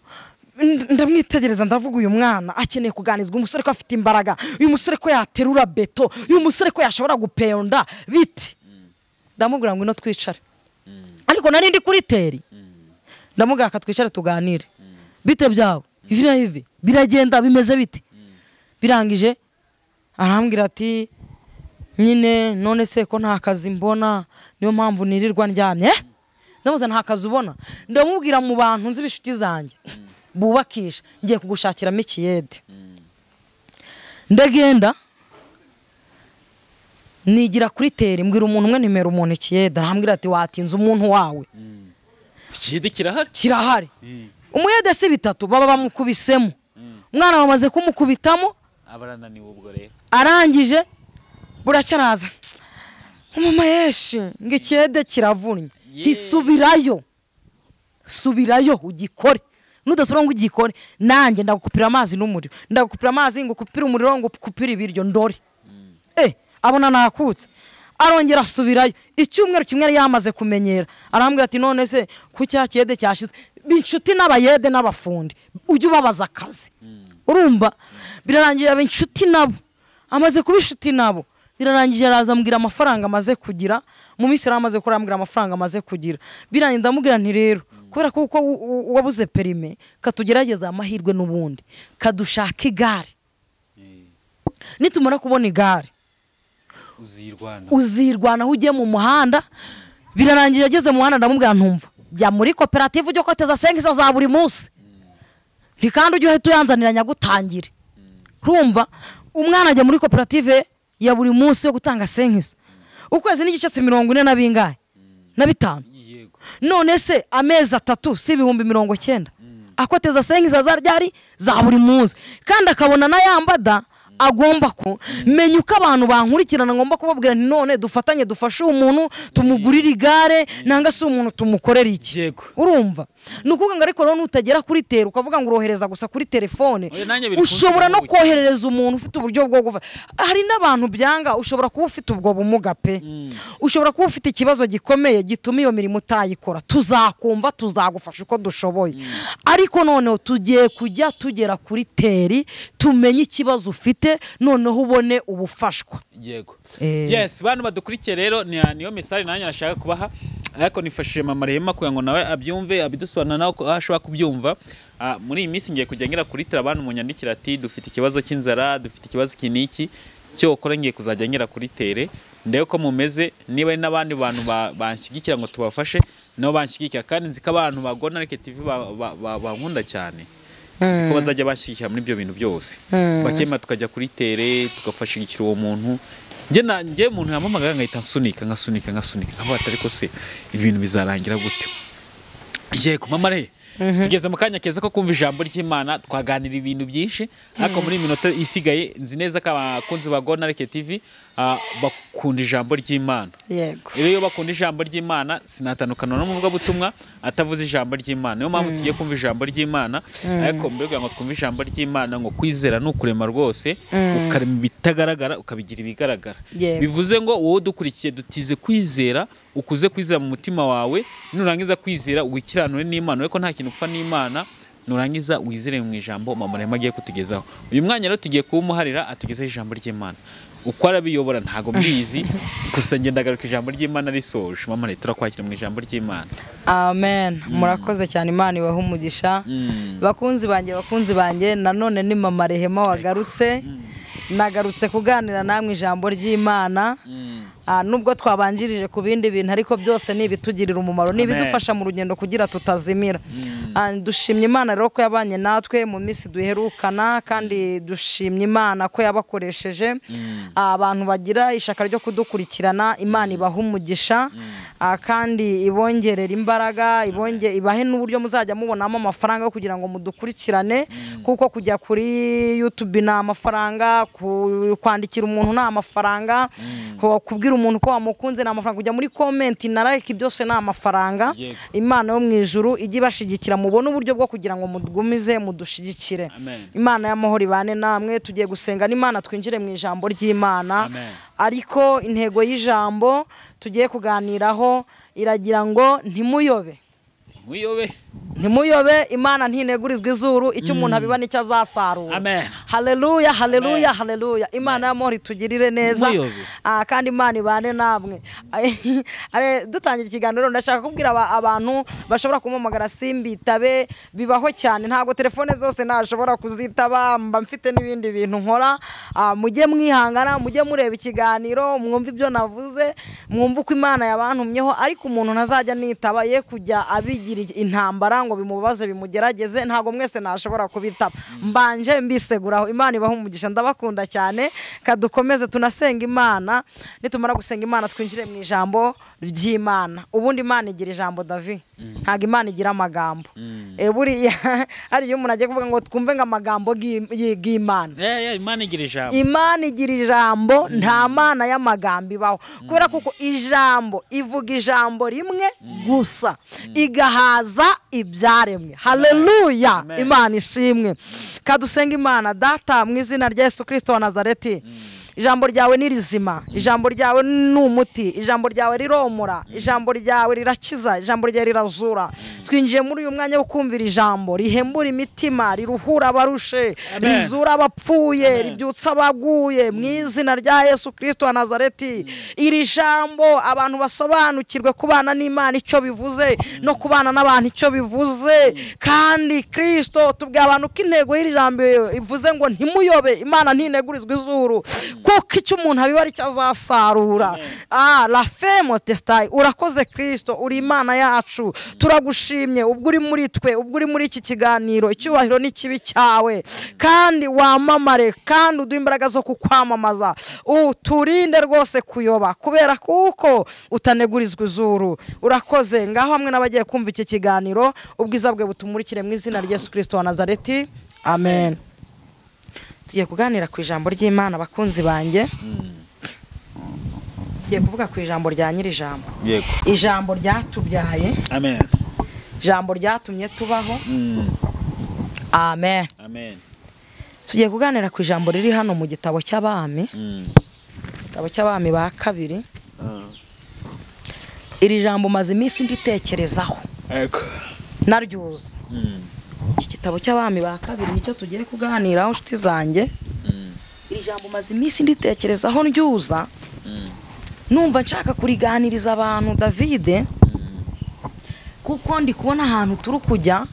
n- ndamwitegereza ndavuga uyu mwana akeneye kuganizwa uyu musore ko afite imbaraga uyu musore ko yaterura beto uyu musore ko yashobora gupeyonda biti ndamubwira ngo ino twicare ariko nari ndi kuri teri ndamubwira aka twicare tuganire bite byawe ivi na ivi biragenda bimeze bite birangije arambwira ati nyine none se ko nta kazi mbona niyo mpamvu nirirwa ndyamye Eh? ndamuze nta kazi ubona ndamubwira mu bantu nzi inshuti zanjye bubakisha ngiye kugushakiramo ikiyede ndagenda nigira kuri teri mbwira umuntu umwe nimero umuntu ikiyede arambwira ati watinze umuntu wawe ikiyede kirahari kirahari umuyede si bitatu baba bamukubisemo umwana bamaze kumukubitamo abarananiwe ubwo rero arangije buracyaraza umuma yeshi ngo ikiyede kiravunnye Yeee. hisubirayo subirayo ugikore nudasubira ngo ugikore nanjye ndagukupira amazi n'umuriro ndagukupira amazi ngo ukupire umuriro ngo ukupire ibiryo ndore eh abona nakutse arongera asubirayo icyumweru kimwe yari yamaze kumenyera arambwira ati none se ku cya kiyede cyashize inshuti n'abayede n'abafundi ujye ubabaza akazi urumva birarangiye aba inshuti nabo amaze kuba inshuti nabo birarangiye araza ambwira amafaranga amaze kugira mu minsi yari amaze kurambwira amafaranga amaze kugira birangiye ndamubwira nti rero kubera ko uko u- u- wabuze perime katugerageza amahirwe n'ubundi kadushaka igare nitumara kubona igare uzirwana uzirwanaho ugiye mu muhanda birarangira ageze mu muhanda ndamubwira ntumva jya muri koperative ujye koteza sengisa za buri munsi nti kandi ujye uhita uyanzanira nyagutangire rumva umwana ajya muri koperative ya buri munsi yo gutanga sengisa ukwezi n'igice si mirongo ine na bingahe na bitanu yego none se amezi atatu si ibihumbi mirongo icyenda akoteza sengisa za ryari za buri munsi kandi akabona n'ayambada agomba ku menya uko abantu bankurikirana ngomba kubabwira nti none dufatanye dufashe uwo muntu tumugurire igare nanga si umuntu tumukorera iki yego urumva ni ukuvuga ngo ariko rero nutagera kuri tera ukavuga ngo urohereza gusa kuri telefone Oya, nanjye biri ushobora no kunshobora koherereza umuntu ufite uburyo bwo gufata hari n'abantu byanga ushobora kuba ufite ubwo bumuga pe ushobora kuba ufite ikibazo gikomeye gituma iyo mirimo utayikora tuzakumva tuzagufasha uko dushoboye ariko noneho tugiye kujya tugera kuri teri tumenye ikibazo ufite noneho ubone ubufashwa yego Eh. yes bantu badukurikiye rero ni- niyo message nanjye nashaka kubaha ariko nifashishije mama rehema kugira ngo nawe abyumve abidusobanurira nawe ko- aho ashobora kubyumva Ah, muri iyi minsi ngiye kujya ngira kuri tera bantu munyandikira ati dufite ikibazo cy'inzara dufite ikibazo iki n'iki cyokora ngiye kuzajya ngira kuri tere ndebe ko mumeze niba hari n'abandi bantu ba- banshyigikira ngo tubafashe nabo banshyigikira kandi nzi ko abantu bagona reke tv ba- ba- ba- bankunda cyane nzi ko bazajya bashyigikira muri ibyo bintu byose bakemura tukajya kuri tere tugafashigikira uwo muntu njye na- njye umuntu yampamagara nkahita nsunika nkasunika nkasunika nkavuga ati ariko se ibi bintu bizarangira gute yego mama re tugeze mu kanya keza ko kumva ijambo ry'imana twaganira ibintu byinshi ariko muri iyi minota isigaye nzi neza ko abakunzi ba gonareke tv ah, bakunda ijambo ry'imana yego rero iyo bakunda ijambo ry'imana sinatandukana n'umuvugabutumwa atavuze ijambo ry'imana niyo mpamvu tugiye kumva ijambo ry'imana ariko mbere yo kugira ngo twumve ijambo ry'imana ngo kwizera ni ukurema rwose ukarema ibitagaragara ukabigira ibigaragara Yego. bivuze ngo wowe udukurikiye dutize kwizera ukuze kwizera mu mutima wawe nurangiza kwizera wikiranure n'imana ureko nta kintu upfa n'imana nurangiza wizere mu ijambo mama rehema agiye kutugezaho uyu mwanya rero tugiye kuwumuharira atugezeho ijambo ry'imana uko arabiyobora ntabwo mbizi gusa ngenda agaruka ijambo ry'imana risoje mama rero turakwakira mu ijambo ry'imana amen murakoze cyane imana ibaha umugisha Mm. bakunzi banjye bakunzi banjye nanone ni mama rehema wagarutse nagarutse kuganira namwe ijambo ry'imana Ah, nubwo twabanjirije ku bindi bintu ariko byose ni ibitugirira umumaro ni Amen. ibidufasha mu rugendo kugira tutazimira Ah, dushimye imana rero ko yabanye natwe mu minsi duherukana kandi dushimye imana ko yabakoresheje Ah, abantu bagira ishyaka ryo kudukurikirana imana ibaha umugisha Ah, kandi ibongerera imbaraga ibonge ibahe n'uburyo muzajya mubonamo amafaranga yo kugira ngo mudukurikirane kuko kujya kuri youtube ni amafaranga ku- kwandikira umuntu ni amafaranga kubwira umuntu ko wamukunze ni amafaranga kujya muri komenti na like byose ni amafaranga Yego. imana yo mu ijuru ijye ibashyigikira mubone uburyo bwo kugira ngo mudugumize mudushigikire Amen. imana y'amahoro ibane namwe tugiye gusenga n'imana twinjire mu ijambo ry'imana Amen. ariko intego y'ijambo tugiye kuganiraho iragira ngo ntimuyobe muyobe ntimuyobe imana ntinegurizwa izuru icyo umuntu abiba nicyo azasarura Amen. haleluya haleluya Amen. haleluya imana y'amahoro itugirire neza Ntimuyobe. Ah, kandi imana ibane namwe Are, dutangira ikiganiro ndashaka kubwira aba- abantu bashobora kumpamagara simbitabe bibaho cyane ntabwo telefone zose nashobora kuzitaba mba mfite n'ibindi bintu nkora Ah, mujye mwihangana mujye mureba ikiganiro mwumve ibyo navuze mwumve uko imana yabantumyeho ariko umuntu ntazajya nitaba ye kujya abigira intambara ngo bimubaze bimugerageze ntabwo mwese nashobora kubitaba mbanje mbiseguraho imana ibaha umugisha ndabakunda cyane kadukomeze tunasenga imana nitumara gusenga imana twinjire mu ijambo ry'imana ubundi imana igira ijambo davi ntabwo imana igira amagambo Eh, buriya hari iyo umuntu agiye kuvuga ngo twumve ngo amagambo y'i- y'i- y'imana Eh, eh, imana igira ijambo imana igira ijambo nta mana y'amagambo ibaho kubera kuko ijambo ivuga ijambo rimwe gusa igahaza ibyaremwe haleluya Amen. imana ishimwe kadusenga imana data mu izina rya yesu kirisito wa nazareti ijambo ryawe ni rizima ijambo ryawe ni umuti ijambo ryawe riromora ijambo ryawe rirakiza ijambo ryawe rirazura twinjiye muri uyu mwanya wo kumvira ijambo rihembura imitima riruhura abarushe Amen. rizura abapfuye Amen. ribyutsa abaguye mu izina rya yesu kirisito wa nazareti iri jambo abantu basobanukirwe kubana n'imana icyo bivuze no kubana n'abantu icyo bivuze kandi kirisito tubwira abantu ko intego y'iri jambo ivuze ngo ntimuyobe imana ntinegurizwe izuru kuko icyo umuntu abiba aricyo azasarura Ah, la femo tesitayi urakoze kirisito uri imana yacu turagushimye ubwo uri muri twe ubwo uri muri iki kiganiro icyubahiro ni kibi cyawe kandi wamamare kandi uduhe imbaraga zo kukwamamaza uturinde rwose kuyoba kubera kuko utanegurizwa izuru urakoze ngaho hamwe n'abagiye kumva iki kiganiro ubwiza bwe butumurikire mu izina rya yesu kirisito wa nazareti amen tugiye kuganira ku ijambo ry'imana bakunzi banjye tugiye kuvuga ku ijambo rya nyir'ijambo yego ijambo ryatubyaye amen ijambo ryatumye tubaho Mm, amen amen tugiye kuganira ku ijambo riri hano mu gitabo cy'abami Mm, igitabo cy'abami ba kabiri ah, iri jambo maze iminsi nditekerezaho yego naryuze Mm, iki gitabo cy'abami ba kabiri nicyo tugiye kuganiraho inshuti zanjye mm, iri jambo maze iminsi nditekerezaho ndyuza mm, numva nshaka kuriganiriza abantu davide mm. kuko ndi kubona ahantu turi kujya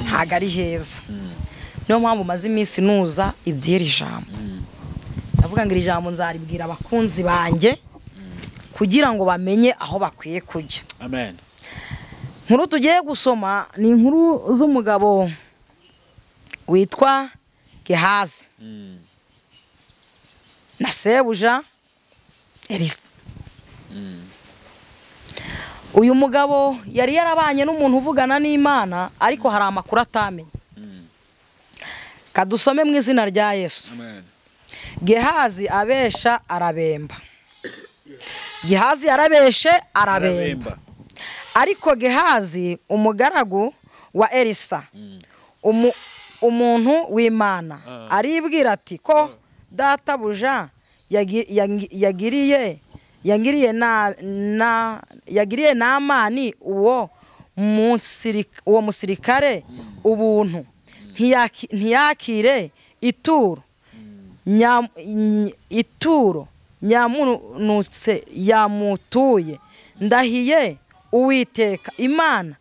ntabwo ari heza niyo mpamvu maze iminsi nuza iby'iri jambo ndavuga ngo iri jambo nzaribwira abakunzi banjye kugira ngo bamenye aho bakwiye kujya amen inkuru tugiye gusoma ni inkuru z'umugabo witwa gehazi Mm, na sebuja elisa mm, uyu mugabo yari yarabanye n'umuntu uvugana n'imana ariko hari amakuru atamenya mm. kadusome mu izina rya yesu amen gehazi abesha arabemba gehazi yarabeshe arabemba arabemba ariko gehazi umugaragu wa elisa Mm, umu- umuntu w'imana Ah. aribwira ati ko databuja yagi- yangi- yagiriye yagiriye na, na yagiriye namani uwo musirik- uwo musirikare ubuntu ntiyaki- ntiyakire ituro Nyam- ny- ituro nyamunutse yamutuye ndahiye uwiteka imana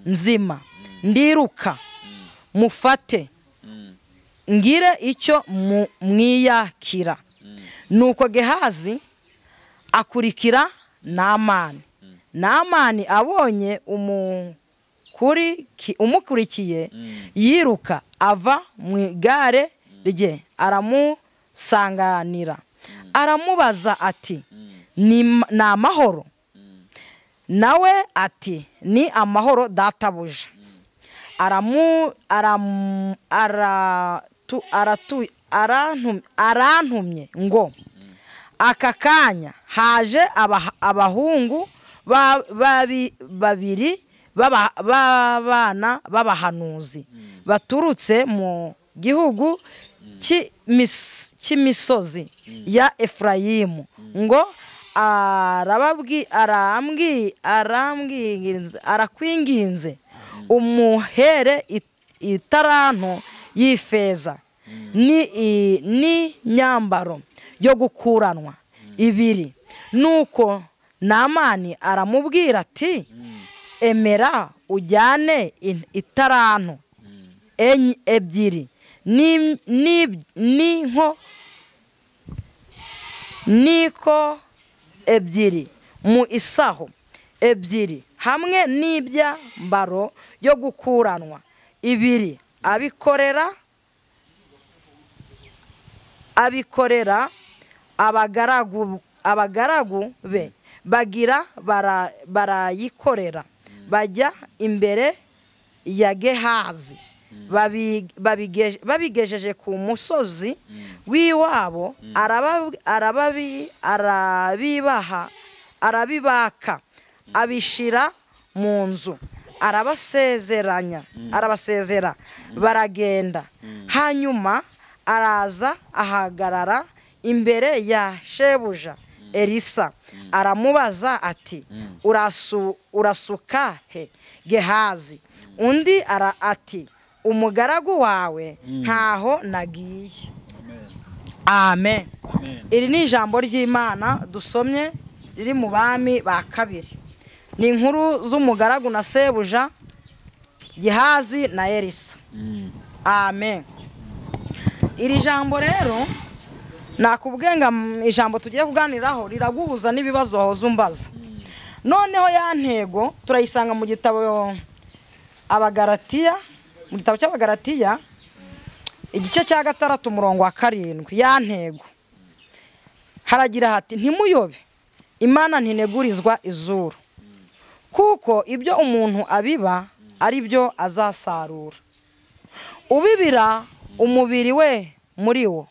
nzima ndiruka mufate mm, ngire icyo mu- mwiyakira nuko gehazi akurikira namani namani abonye umukuriki- umukurikiye Mm. yiruka ava mu igare rye aramusanganira aramubaza ati "Ni ma- ni amahoro nawe ati ni amahoro databuja aramu aramu aratu aratu arantum- arantumye ngo aka kanya haje aba- abahungu ba- babi- babiri b'aba- b'abana b'abahanuzi baturutse mu gihugu cy'imis- cy'imisozi ya efurayimu ngo arababwi arambwi arambwinginze arakwinginze umuhere it- itaranto y'ifeza ni i- n'inyambaro yo gukuranwa ibiri nuko namani aramubwira ati emera ujyane in- itaranto enye ebyiri n'im- n'ib- n'inko niko ebyiri mu isaho ebyiri hamwe n'ibyambaro yo gukuranwa ibiri abikorera abikorera abagaragu abagaragu be bagira bara- barayikorera bajya imbere ya gehazi babi- babige- babigejeje ku musozi w'iwabo araba- arababi- arabibaha arabibaka abishyira mu nzu arabasezeranya arabasezera baragenda hanyuma araza ahagarara imbere ya shebuja elisa aramubaza ati "Urasu- urasuka he gehazi undi ara ati umugaragu wawe ntaho nagiye amen iri ni ijambo ry'imana dusomye riri mu bami ba kabiri ni inkuru z'umugaragu na sebuja gihazi na elisa amen iri jambo rero nakubwiye ngo mm, ijambo tugiye kuganiraho riraguhuza n'ibibazo wahoze umbaza noneho ya ntego turayisanga mu gitabo abagaratiya mu gitabo cy'abagaratiya igice cya gatandatu umurongo wa karindwi ya ntego haragira hati ntimuyobe imana ntinegurizwa izuru kuko ibyo umuntu abiba ari byo azasarura ubibira umubiri we muri wo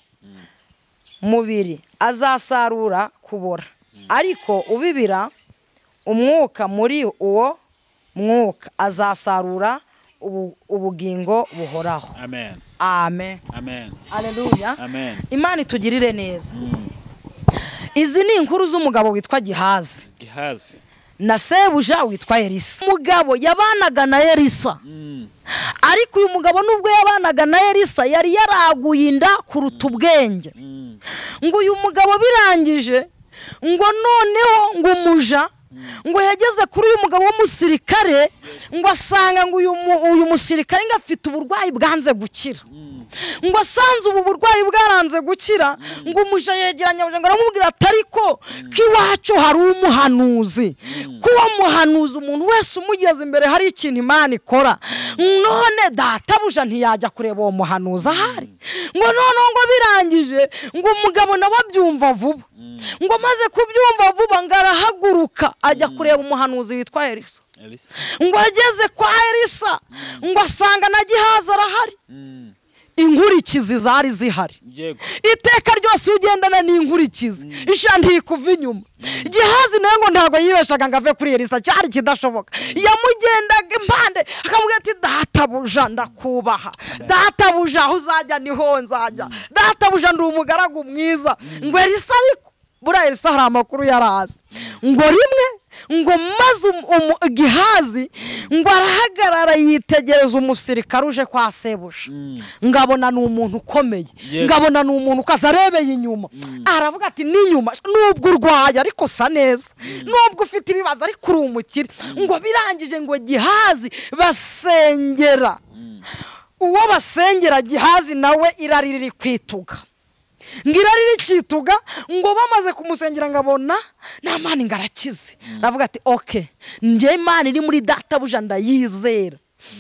mubiri azasarura kubora ariko ubibira umwuka muri uwo mwuka azasarura ubu- ubugingo buhoraho amen amen amen aleluya amen imana itugirire neza izi ni inkuru z'umugabo witwa gihazi gihazi na sebuja witwa elisa umugabo yabanaga na elisa Mm. ariko uyu mugabo nubwo yabanaga na elisa yari yaraguye inda kuruta ubwenge Mm. ngo uyu mugabo birangije ngo noneho ngo umuja ngo yageze kuri uyu mugabo w'umusirikare ngo asanga ngo uyu mu- uyu musirikare ngo afite uburwayi bwanze gukira ngo asanze ubu burwayi bwaranze gukira ngo umuja yegeranye amuja ngo aramubwira ati ariko ko iwacu hari umuhanuzi ko uwo muhanuzi umuntu wese umugeze imbere hari ikintu imana ikora none databuja ntiyajya kureba uwo muhanuzi ahari ngo noneho ngo birangije ngo umugabo nawe abyumva vuba ngo maze kubyumva vuba ngo arahaguruka ajya kureba umuhanuzi witwa elisa elisa ngo ageze kwa elisa ngo asanga na gihaza arahari Mm. inkurikizi zari zihari yego iteka ryose iyo ugendana n'inkurikizi isha ntikuva inyuma gihazi nawe ngo ntabwo yibeshaga ngo ave kuri elisa cyari ikidashoboka yamugendaga impande akamubwira ati databuja ndakubaha databuja aho uzajya niho nzajya databuja ndi umugaragu mwiza ngo elisa ariko buriya elisa hari amakuru yarazi ngo rimwe ngo maze umu- umu- gihazi ngo arahagarara yitegereza umusirikare uje kwa sebuja ngabona ni umuntu ukomeye Yes. ngabona ni umuntu ukaza arebeye inyuma aravuga ati n'inyuma nubwo urwaye ariko sa neza nubwo ufite ibibazo ariko uri umukire ngo birangije ngo gihazi basengera uwo basengera gihazi nawe irari riri kwituga ngo irari rikituga ngo bamaze kumusengera ngo abona nta mani ngo arakize aravuga ati oke njye imana iri muri databuja ndayizera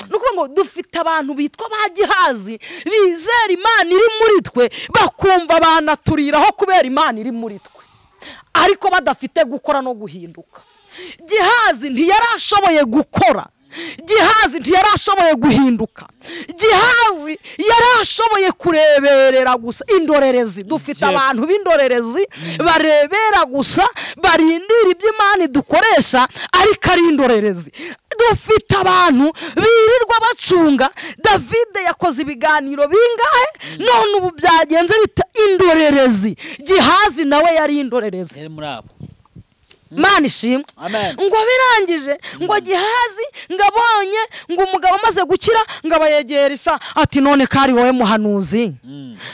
ni ukuvuga ngo dufite abantu bitwa ba gihazi bizera imana iri muri twe bakumva banaturiraho kubera imana iri muri twe ariko badafite gukora no guhinduka gihazi ntiyari ashoboye gukora gihazi ntiyarashoboye guhinduka gihazi yarashoboye kureberera gusa indorerezi dufite Yeah. abantu b'indorerezi barebera gusa barindira ibyo imana dukoresha ariko ari indorerezi dufite abantu birirwa bacunga davide yakoze ibiganiro bingahe none ubu byagenze bita indorerezi gihazi nawe yari indorerezi yari muri abo mana ishimwe Amen. ngo birangije ngo gihazi ngo abonye ngo umugabo amaze gukira ngo abayegera isa ati none kari wowe muhanuzi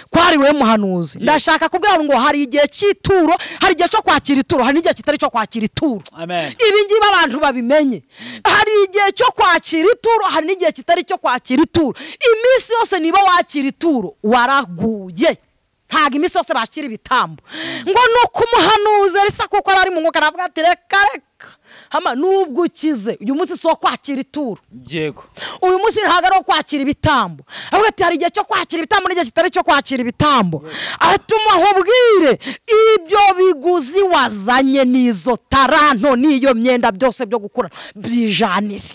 kwari wowe muhanuzi ndashaka kubwira ngo hari igihe cy'ituro hari igihe cyo kwakira ituro hari n'igihe kitari cyo kwakira ituro Amen. ibi ngibi abantu babimenye hari igihe cyo kwakira ituro hari n'igihe kitari cyo kwakira ituro iminsi yose niba wakira ituro waraguye ntabwo iminsi yose bakira ibitambo ngo ni ukumuhanuza risa kuko yari ari mu mwuka aravuga ati reka reka hama nubwo ukize uyu munsi si uwo kwakira ituro yego uyu munsi ntabwo ari uwo kwakira ibitambo ahubwo ati hari igihe cyo kwakira ibitambo n'igihe kitari cyo kwakira ibitambo atuma ahubwire ibyo biguzi wazanye n'izo taranto n'iyo myenda byose byo gukora byijanire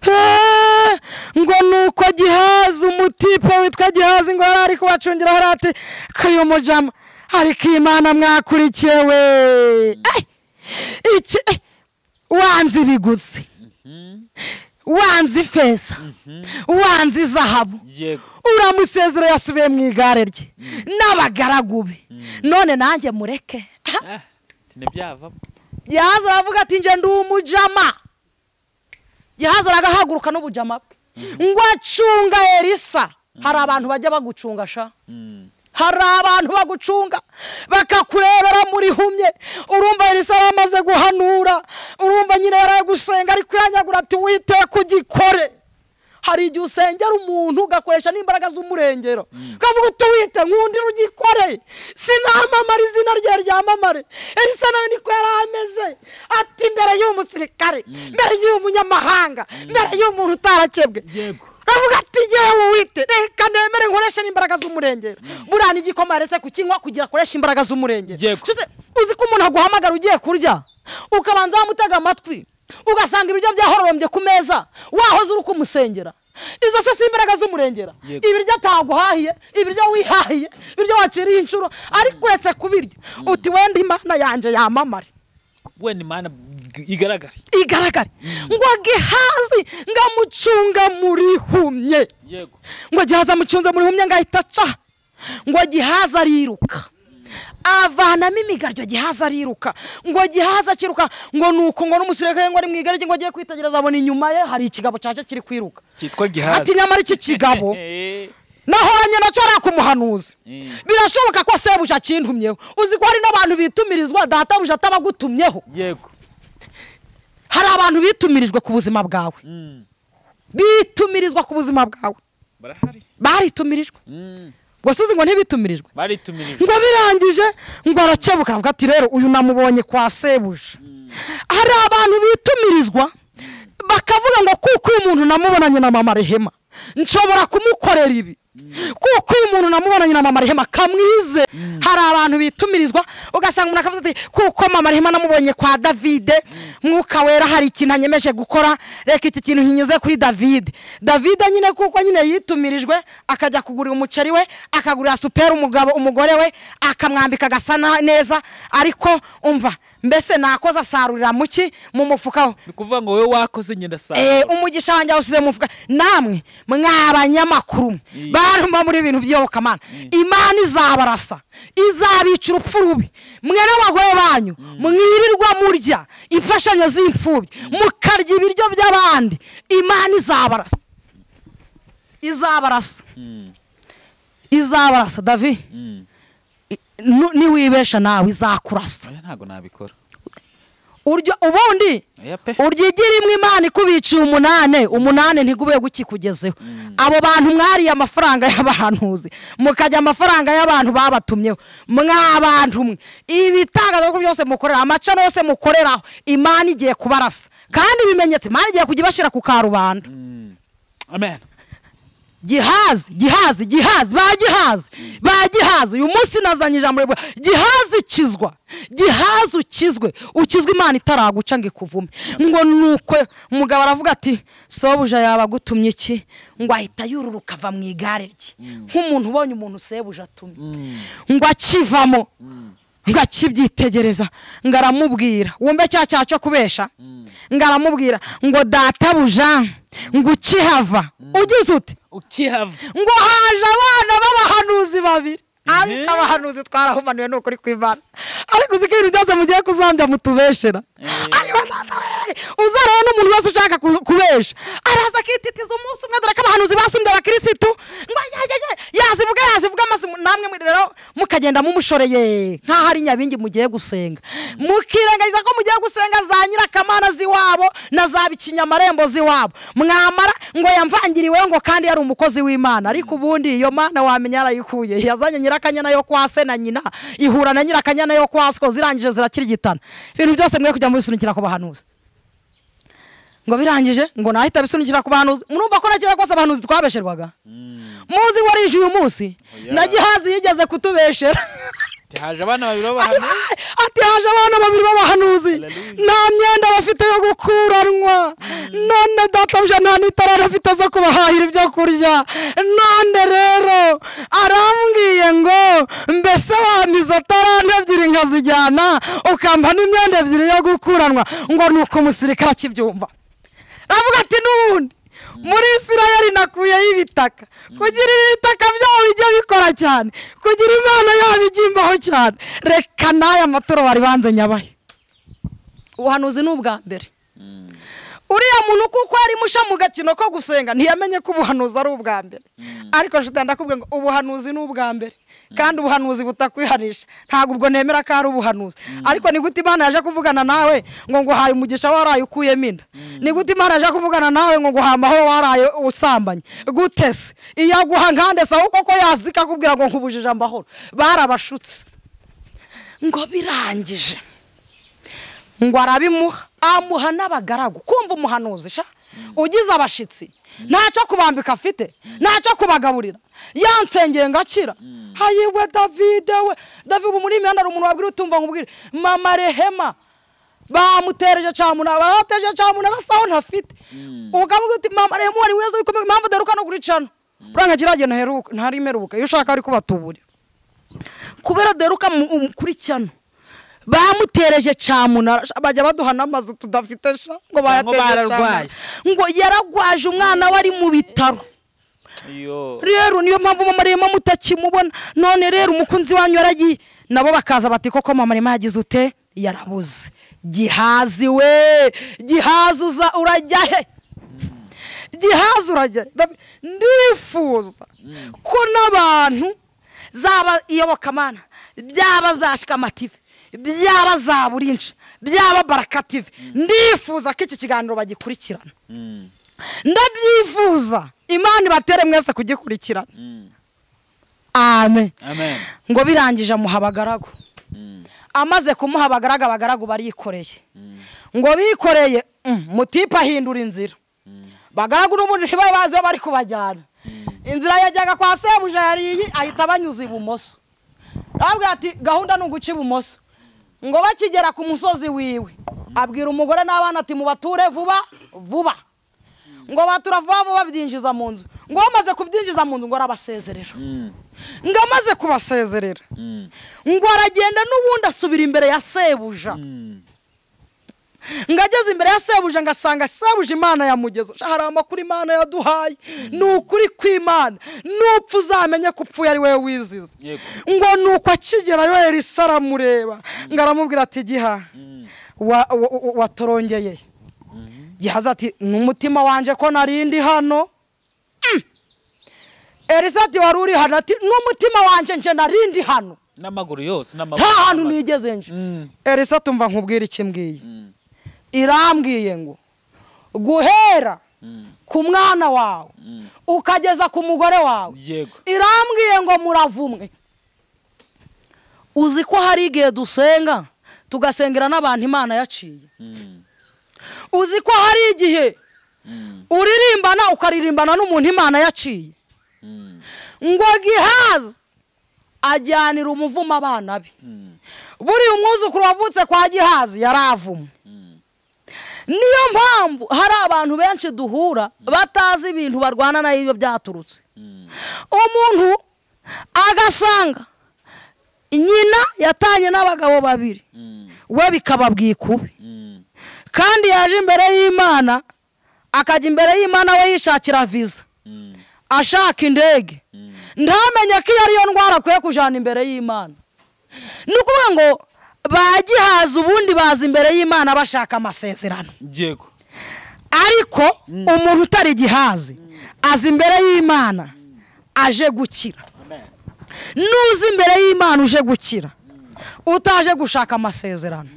Heee! ngo nuko gihazi umutipe witwa gihazi ngo yari ari kubacungira hari ati kayo mujama ariko iyi mana mwakurikiye we Ai! iki eh, wanze ibiguzi wanze ifeza wanze izahabu yego uramusezera yasubiye mu igare rye n'abagaragu be none nanjye mureke ah ntibyavamo yahaza aravuga ati njye ndi umujama yahaza aragahaguruka n'ubujama bwe ngo acunga elisa hari abantu bajya bagucunga sha hari abantu bagucunga bakakurebera muri humye urumva elisa yaramaze guhanura urumva nyine yaraye gusenga ariko yanyagura ati witeka ugikore hari igihe usengera umuntu ugakoresha n'imbaraga z'umurengero ukavuga uti wite nkundira ugikore sinamamara izina rye ryamamare elisa nawe niko yari ameze ati mbere y'uyu musirikare mbere y'uyu munyamahanga mbere y'uyu muntu utarakebwe Yego. avuga ati yewe wite reka nemere nkoreshe n'imbaraga z'umurengero buriya n'igikoma yaretse kukinywa kugira akoreshe imbaraga z'umurengero Yego. Nshuti, uzi ko umuntu aguhamagara ugiye kurya ukabanza wamutega amatwi ugasanga ibiryo byahororombye ku meza wahoze uri kumusengera izo se si imbaraga z'umurengera Yego. ibiryo ataguhahiye ibiryo wihahiye ibiryo waciriye inshuro ariko uretse kubirya uti wenda imana yanjye yamamare wenda imana igaragare igaragare ngo gihazi ngo amucunga muri humye yego ngo gihaza amucunze muri humye ngo ahita aca ngo gihaza ariruka avanamo imigaryo gihaza ariruka ngo gihaza akiruka ngo nuko ngo n'umusirikare ngo ari mu igare rye ngo agiye kwitegereza abona inyuma ye hari ikigabo cyaje kiri kwiruka cyitwa ati gihazi nyamara iki kigabo Eh, nahoranye nacyo ari akumuhanuzi Mm. birashoboka ko sebuja akintumyeho uzi ko hari n'abantu bitumirizwa databuja atabagutumyeho yego hari abantu bitumirijwe ku buzima bwawe Mm, bitumirizwa ku buzima bwawe barahari baritumirijwe Mm, ngo suzi ngo ntibitumirijwe baritumirije ngo birangije ngo arakebuka aravuga ati rero uyu namubonye kwa sebuja hari abantu bitumirizwa bakavuga ngo kuko uyu muntu namubonanye na mama rehema nshobora kumukorera ibi kuko uyu muntu namubonanye na mama rehema kamwize hari abantu bitumirizwa ugasanga umuntu akavuga ati kuko mama rehema namubonye kwa davide mwuka wera hari ikintu anyemeje gukora reka iki kintu nkinyuze kuri davide davide nyine kuko nyine yitumirijwe akajya kugurira umuceri we akagurira superi umugabo umugore we akamwambika agasa na- neza ariko umva mbese nakoze asarurira muki mu mufuka we ni ukuvuga ngo wowe wakoze ngenda Eh, saa umugisha wanjye awusize mu mufuka namwe mwabanyamakuru mwe, Mm. baruma muri ibintu by'iyobokamana imana izabarasa izabica urupfu rubi mwe n'abagore banyu mwirirwa murya imfashanyo z'imfubyi mukarya ibiryo by'abandi imana izabarasa izabarasa izabarasa davi Mm. i- nu- niwibesha nawe izakurasa oya ntabwo nabikora urya ubundi oya pe uryigira imwe imana ikubiciye umunane umunane ntigube gukikugezeho abo bantu mwariye amafaranga y'abahanuzi mukajya amafaranga y'abantu babatumyeho mwabantu mwe ibitangazamakuru byose mukorera amacana yose mukoreraho imana igiye kubarasa kandi ibimenyetso imana igiye kujya ibashyira ku karubanda amen gihazi gihazi gihazi ba gihazi ba gihazi uyu munsi nazanye ijambo rivuga gihazi kizwa gihazi ukizwe ukizwa imana itaraguca ngo ikuvume ngo nuko umugabo aravuga ati sebuja yabagutumye iki ngo ahita yururuka ava mu igare rye nk'umuntu ubonye umuntu sebuja atumye ngo akivamo ngo akibyitegereza ngo aramubwira wumve cya cyaha cyo kubesha ngo aramubwira ngo databuja ngo ukihava ugize ute ukihava ngo haje abana b'abahanuzi babiri ariko abahanuzi twarahumanuye ni ukuri kw'imana ariko uzi ko ibintu byose mugiye kuzambya mutubeshera ariko data we, uzareba n'umuntu wese ushaka ku- kubesha araza akititiza umunsi umwe dore ko abahanuzi basumbye abakirisitu ngo ya, ya, ya, yazivuga yazivuga maze mu- namwe muri rero mukagenda mumushoreye nk'aho ari nyabingi mugiye gusenga mukirengagiza ko mugiye gusenga za nyirakamana z'iwabo na za bikinyamarembo z'iwabo mwamara ngo yamvangiriweho ngo kandi yari umukozi w'imana ariko ubundi iyo mana wamenya yarayikuye yazanye nyirakanyana yo kwa se na nyina ihura na nyirakanyana yo kwa sko zirangije zirakirigitana ibintu byose mwe kujya mubisunikira ku bahanuzi ngo birangije ngo nahita bisunikira ku bahanuzi murumva ko na kera kose abahanuzi twabesherwaga muzi warije uyu munsi Oya. na gihazi yigeze kutubeshera haje abana babiri b'abahanuzi ati haje abana babiri b'abahanuzi Hallelujah. nta myenda bafite yo gukuranwa none databuja nta n'itara bafite zo kubahahira ibyo kurya none rero arambwiye ngo mbese wamiza tarande ebyiri nkazijyana ukamba n'imyenda ebyiri yo gukuranwa ngo ni uko umusirikare akibyumva aravuga ati n'ubundi muri isirayeli nakuyeho ibitaka kugira ibitaka byabo bijya bikora cyane kugira imana yabo ijya imbaho cyane reka n'aya maturo bari banze nyabaye ubuhanuzi ni ubwa mbere uriya muntu kuko yari musha mu gakino ko gusenga ntiyamenye ko ubuhanuzi ari ubwa mbere ariko shita ndakubwira ngo ubuhanuzi ni ubwa mbere kandi ubuhanuzi butakwihanisha ntabwo ubwo nemera ko ari ubuhanuzi ariko ni gute imana yaje kuvugana nawe ngo nguhaye umugisha waraye ukuyemo inda ni gute imana yaje kuvugana nawe ngo nguhaye amahoro waraye usambanye gute se iyo aguha nkande se ahubwo ko yazika akubwira ngo nkubujije amahoro barabashutse ngo birangije ngo arabimuha amuha n'abagaragu kumva umuhanuzi sha ugize abashitsi ntacyo kubambika afite ntacyo kubagaburira yansengeye ngo akira hayiwe davide we davide ubu muri imihanda hari umuntu wabwira utumva ngo ubwire mama rehema bamutereje camuna bateje camuna nasaho ntafite ukamubwira uti mama rehema wari mwiza bikomeye impamvu udaheruka no kuri cano uranga kiragiye ntaheruka ntarimeruka iyo ushaka ari kubatuburira kubera deruka kuri cyano bamutereje camunara sha, bajya baduha n'amazu tudafite sha ngo bayatereje camunara bararwaye. ngo yaragwaje umwana we ari mu bitaro iyo rero niyo mpamvu mama rema mutakimubona none rero umukunzi wanyu yaragiye nabo bakaza bati koko mama rema yagize ute yarabuze gihazi we gihazi uza urajya he gihazi urajya he? Ndabi- ndifuza ko n'abantu zaba iyobokamana byaba za shikamative byaba za burinca byaba barakative ndifuza ko iki kiganiro bagikurikirana ndabyifuza imana ibatere mwese kugikurikirana amen amen ngo birangije amuha abagaragu amaze kumuha abagaragu abagaragu barikoreye ngo bikoreye mm, mutipe ahindura inzira bagaragu n'ubundi ntibari bazi iyo bari kubajyana inzira yajyaga kwa sebuja yari iyi ahita abanyuza ibumoso arabwira ati gahunda ni uguca ibumoso ngo bakigera ku musozi wiwe abwira umugore n'abana ati mubature vuba vuba ngo batura vuba vuba byinjiza mu nzu ngo bamaze kubyinjiza mu nzu ngo arabasezerera ngo amaze kubasezerera ngo aragenda n'ubundi asubira imbere ya sebuja ngo ageze imbere ya sebuja ngo asanga sebuja imana yamugeze Sha, hari amakuru imana yaduhaye ni ukuri kw'imana nupfa uzamenye ko upfuye ari wowe wizize Yego. ngo nuko akigerayo elisa aramureba ngo aramubwira ati giha wa- wa- wa- watorongeye gihaza ati n'umutima wanjye ko narindi hano Mm. elisa ati wari uri hano ati n'umutima wanjye nje narindi hano n'amaguru yose n'amaboko nta hantu nigeze nje Mm. elisa tumva nkubwira iki mbwiye irambwiye ngo guhera ku mwana wawe ukageza ku mugore wawe yego irambwiye ngo muravumwe uzi ko hari igihe dusenga tugasengera n'abantu imana yaciye uzi ko hari igihe uririmbana ukaririmbana n'umuntu imana yaciye ngo gihaza ajyanira umuvumo abana be buriya umwuzukuru wavutse kwa gihazi yaravumwe niyo mpamvu hari abantu benshi duhura batazi ibintu barwana na iyo byaturutse umuntu agasanga nyina yatanye n'abagabo babiri we bikaba bwikubi kandi yaje imbere y'imana akajya imbere y'imana we yishakira viza ashaka indege ntamenye ko iyo ariyo ndwara akwiye kujyana imbere y'imana ni ukuvuga ngo bagihaza ubundi baza imbere y'imana bashaka amasezerano yego ariko umuntu utari igihazi aza imbere y'imana aje gukira n'uza imbere y'imana uje gukira utaje gushaka amasezerano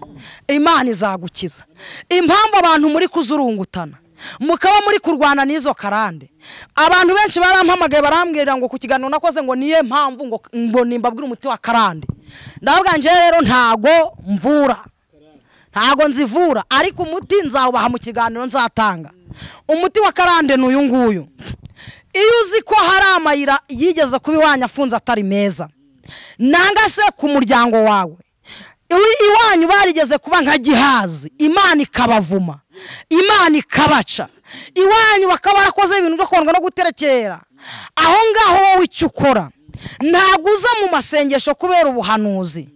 imana izagukiza impamvu abantu muri kuzurungutana mukaba muri kurwana n'izo karande abantu benshi barampamagaye barambwira ngo ku kiganiro nakoze ngo niye mpamvu ngo ngo nimbabwire umuti wa karande ndavuga njyewe rero ntago mvura ntago nzivura ariko umuti nzawubaha mu kiganiro nzatanga umuti wa karande ni uyu nguyu iyo uzi ko hari amayira yigeze kuba iwanyu afunze atari meza nanga se ku muryango wawe Iwi- iwanyu barigeze kuba nka gihazi imana ikabavuma imana ikabaca iwanyu bakaba barakoze ibintu byo kundwa no guterekera aho ngaho wowe icyo ukora ntabwo uza mu masengesho kubera ubuhanuzi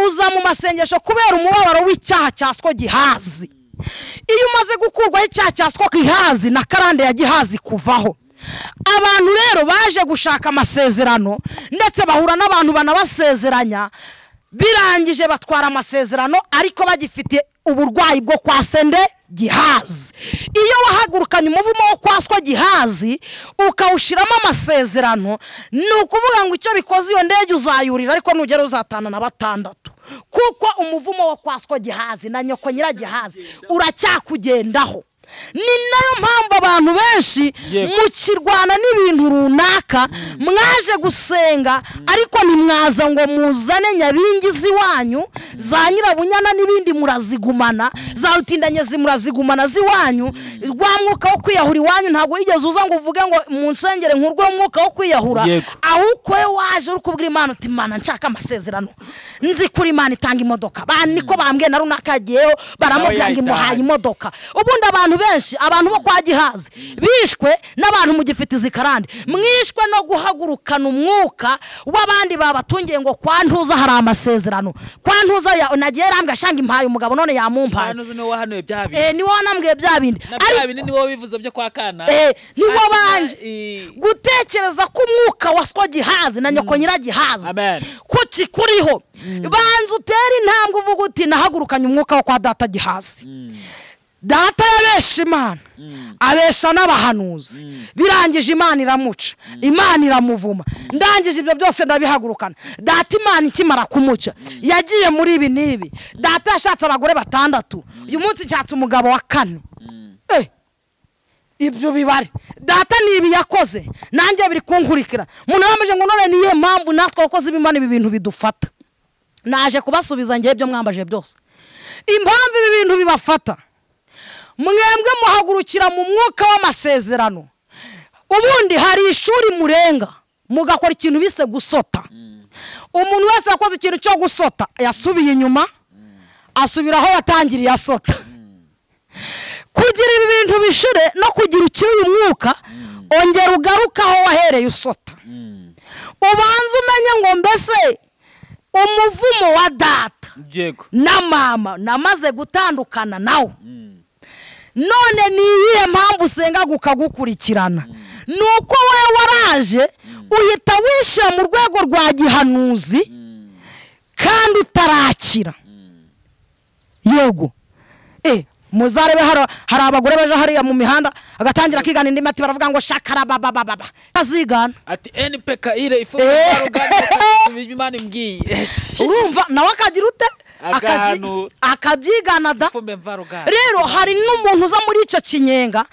uza mu masengesho kubera umubabaro w'icyaha cyaswa gihazi iyo umaze gukurwaho icyaha cyaswa gihazi na karande ya gihazi kuvaho abantu rero baje gushaka amasezerano ndetse bahura n'abantu banabasezeranya birangije batwara amasezerano ariko bagifite uburwayi bwo kwa sende gihazi iyo wahagurukanye umuvumo wo kwaswa gihazi ukawushyiramo amasezerano ni ukuvuga ngo icyo bikoze iyo ndege uzayurira ariko nugera uzatana na batandatu kuko umuvumo wo kwaswa gihazi na nyoko nyiragihazi uracyakugendaho ni nayo mpamvu abantu benshi Yego. mukirwana n'ibintu runaka mwaje gusenga ariko ntimwaza ngo muzane nyabingi z'iwanyu za nyirabunyana n'ibindi murazigumana za rutindanye zi- murazigumana z'iwanyu rwa mwuka wo kwiyahura iwanyu ntabwo wigeze uza ngo uvuge ngo mu nsengere nkurwe mwuka wo kwiyahura Yego. ahubwo we waje uri kubwira imana uti imana nshaka amasezerano nzi kuri imana itanga imodoka ba niko bambwiye na runaka yagiyeho baramubwira ngo imuhaye yayitahanye. imodoka ubundi abantu benshi abantu bo kwa gihazi bishwe n'abantu mugifite izikarande mwishwe no guhagurukana umwuka w'abandi babatungiye ngo kwa ntuza hari amasezerano kwa ntuza ya- nagiye rambwe ashanga impaye umugabo none yamumpaye hano uzi niwe wahanuye bya bintu Eh, ni wowe wanambwiye bya bindi na Ariko- bya bintu ni wowe bivuze byo kwa kana Eh, ni wowe Hanyuma, banje eh, gutekereza ko umwuka waswa gihazi na nyoko nyiragihazi Amen. ko kikuriho banza utere intambwe uvuga uti nahagurukanye umwuka wo kwa data gihazi data yabesha imana abesha n'abahanuzi birangije imana iramuca imana iramuvuma ndangije ibyo byose ndabihagurukana data imana ikimara kumuca yagiye muri ibi n'ibi data yashatse abagore batandatu uyu munsi nshatse umugabo wa kane Eh, ibyo bibare data ni ibi yakoze nanjye biri kunkurikira umuntu yambajije ngo none niyo mpamvu natwe abakozi b'imana ibi bintu bidufata naje kubasubiza ngewe ibyo mwambaje byose impamvu ibi bintu bibafata mwembwe muhagurukira mu mwuka w'amasezerano ubundi hari ishuri murenga mugakora ikintu bise gusota umuntu wese wakoze ikintu cyo gusota yasubiye inyuma asubira aho yatangiriye asota kugira ibi bintu bishire no kugira ukiri uyu mwuka ongera ugaruke aho wahereye usota ubanze umenye ngo mbese umuvumo wa data yego na mama namaze gutandukana nawe none ni iyihe mpamvu usenga gukagukurikirana ni uko wowe waraje uhita wishyira mu rwego rwa gihanuzi kandi utarakira yego eh muzarebe haro- hari abagore baje hariya mu mihanda agatangira kwigana indi mati baravuga ngo shakarababababa azigana ati npkire Eh. ifumbire imana imbwiye urumva nawe akagira ute Akazi- Agahanu. akabyigana da ifumbire mvaruganda rero hari n'umuntu uza muri icyo kinyenga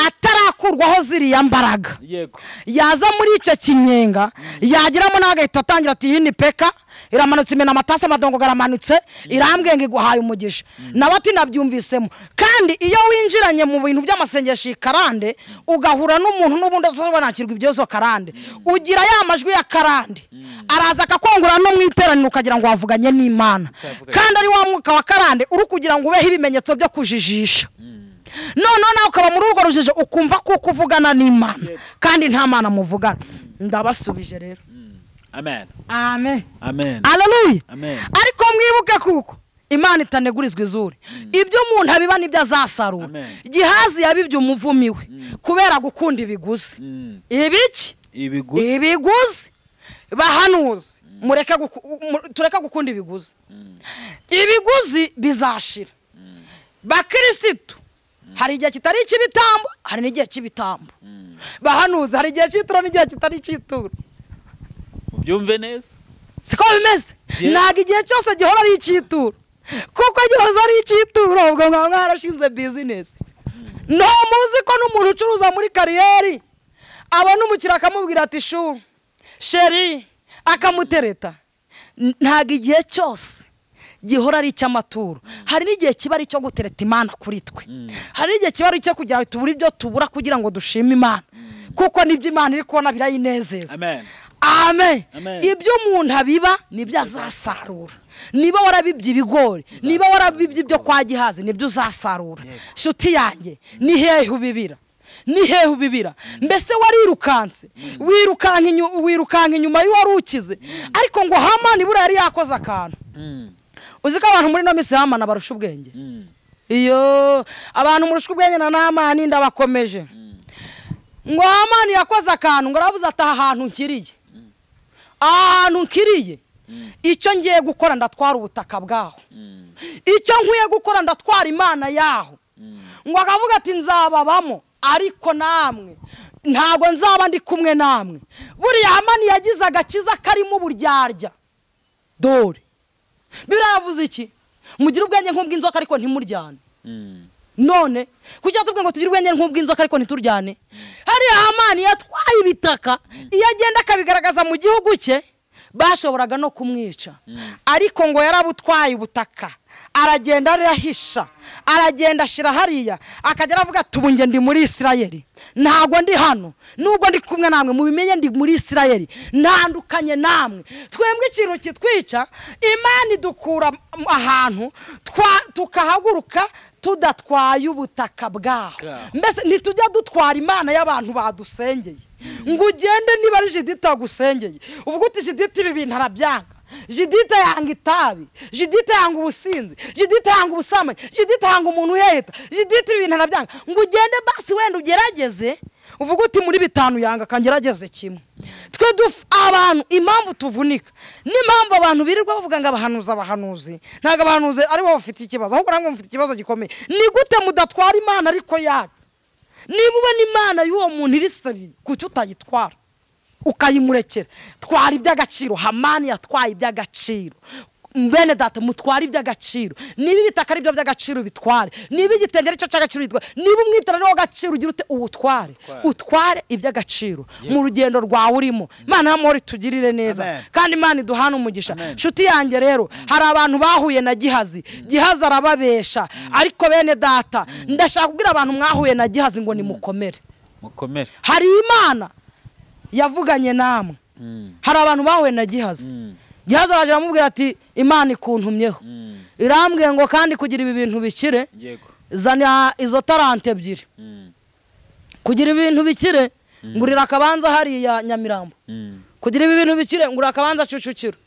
atarakurwaho ziriya mbaraga yego yaza muri icyo kinyenga yageramo nawe agahita atangira ati iyi ni peka iramanutse imena amatasi amadongo aramanutse irambwiye ngo iguhaye umugisha nawe ati nabyumvisemo kandi iyo winjiranye mu bintu by'amasengesho iyi karande udahura n'umuntu n'ubundi asobanukirwa iby'izo karande ugira ya majwi ya karande araza akakongorana no mu iteraniro ukagira ngo wavuganye n'imana kandi ari wa mwuka wa karande uri kugira ngo ubeho ibimenyetso byo kujijisha noneho nawe ukaba muri urwo rujijo ukumva kuko uvugana n'imana kandi nta mana muvugana ndabasubije rero amen amen amen aleluya Amen. ariko mwibuke kuko imana itanegurizwa izuru ibyo umuntu abiba nibyo azasarura Amen. gihazi yabibye umuvumi we kubera gukunda ibiguzi Mm. ibiki ibiguzi ibiguzi bahanuzi mureke guku- mu- tureke gukunda ibiguzi ibiguzi bizashira bakirisitu hari igihe kitari icy'ibitambo hari n'igihe cy'ibitambo bahanuzi hari igihe cy'itura n'igihe kitari icy'itura ubyumve neza siko bimeze Yeah. ntabwo igihe cyose gihora ari icy'ituro kuko gihoza ari icy'ituro ubwo mwaba mwarashinze bizinesi nta muzi ko n'umuntu ucuruza muri kariyeri abona umukiriya akamubwira ati shu sheri akamutereta N- ntabwo igihe cyose gihora ari icy'amaturo hari n'igihe kiba ari icyo gutereta imana kuri twe hari n'igihe kiba ari icyo kugira ngo tubure ibyo tubura kugira ngo dushime imana kuko nibyo imana iri kubona birayinezeza amen amen Amen. ibyo umuntu abiba nibyo azasarura niba warabibye ibigori niba warabibye ibyo kwa gihazi nibyo uzasarura nshuti yanjye ni hehe ubibira ni hehe ubibira mbese warirukanse wirukanka inyu- wirukanka inyuma y'uwari ukize ariko ngo hamani buriya yari yakoze akantu uzi ko abantu muri ino minsi hamana barusha ubwenge iyo abantu murusha ubwenge na namani ndabakomeje ngo hamani yakoze akantu ngo aravuze ati aha hantu nkiriye aha hantu nkiriye icyo ngiye gukora ndatwara ubutaka bwaho icyo nkwiye gukora ndatwara imana yaho ngo akavuga ati nzababamo ariko namwe ntabwo nzaba ndi kumwe namwe buriya hamani yagize agakiza karimo uburyarya dore biriya yavuze iki mugire ubwenge nk'ubw'inzoka ariko ntimuryane none kuki tubwe ngo tugire ubwenge nk'ubw'inzoka ariko ntituryane hariya hamani yatwaye ibitaka iyo agenda akabigaragaza mu gihugu cye bashoboraga no kumwica ariko ngo yarabutwaye ubutaka aragenda arahisha aragenda ashyira hariya akajya aravuga ati ubu njye ndi muri isirayeli ntabwo ndi hano nubwo ndi kumwe namwe mubimenye ndi muri isirayeli ntandukanye namwe twembwe ikintu kitwica imana idukura m- ahantu twa- tukahaguruka tudatwaye ubutaka bwaho Bwaho. mbese ntitujya dutwara imana y'abantu badusengeye ngo ugende niba ari jidita wagusengeye ubwo uti jidita ibi bintu arabyanga jidita yanga itabi jidita yanga ubusinzi jidita yanga ubusambanyi jidita yanga umuntu uheta jidita ibi bintu arabyanga ngo ugende basi wenda ugerageze uvuga uti muri bitanu yanga akangerageze kimwe twe duf abantu impamvu tuvunika n'impamvu abantu birirwa bavuga ngo abahanuzi abahanuzi ntabwo abahanuzi aribo bafite ikibazo ahubwo namwe mufite ikibazo gikomeye ni gute mudatwara imana ariko yacu niba ubona imana y'uwo muntu iri seri kuki utayitwara ukayimurekera twara iby'agaciro hamani yatwaye iby'agaciro bene data mutware iby'agaciro niba ibitaka ari byo by'agaciro bitware niba igitenge ari cyo cy'agaciro bitware niba umwitarano w'agaciro ugira ute uwutware utware iby'agaciro mu rugendo rwawe urimo imana y'amahoro itugirire neza Amen. kandi imana iduhane umugisha nshuti yanjye rero hari abantu bahuye na gihazi gihazi arababesha ariko bene data ndashaka kubwira abantu mwahuye na gihazi ngo nimukomere mukomere hari imana yavuganye namwe hari abantu bahuye na gihazi gihazi araje aramubwira ati imana ikuntumyeho irambwiye ngo kandi kugira ibi bintu bikire yego zana izo tarante ebyiri Mm. kugira ibi bintu bikire ngurira akabanza hariya nyamirambo Mm. kugira ibi bintu bikire ngurira akabanza cucukiro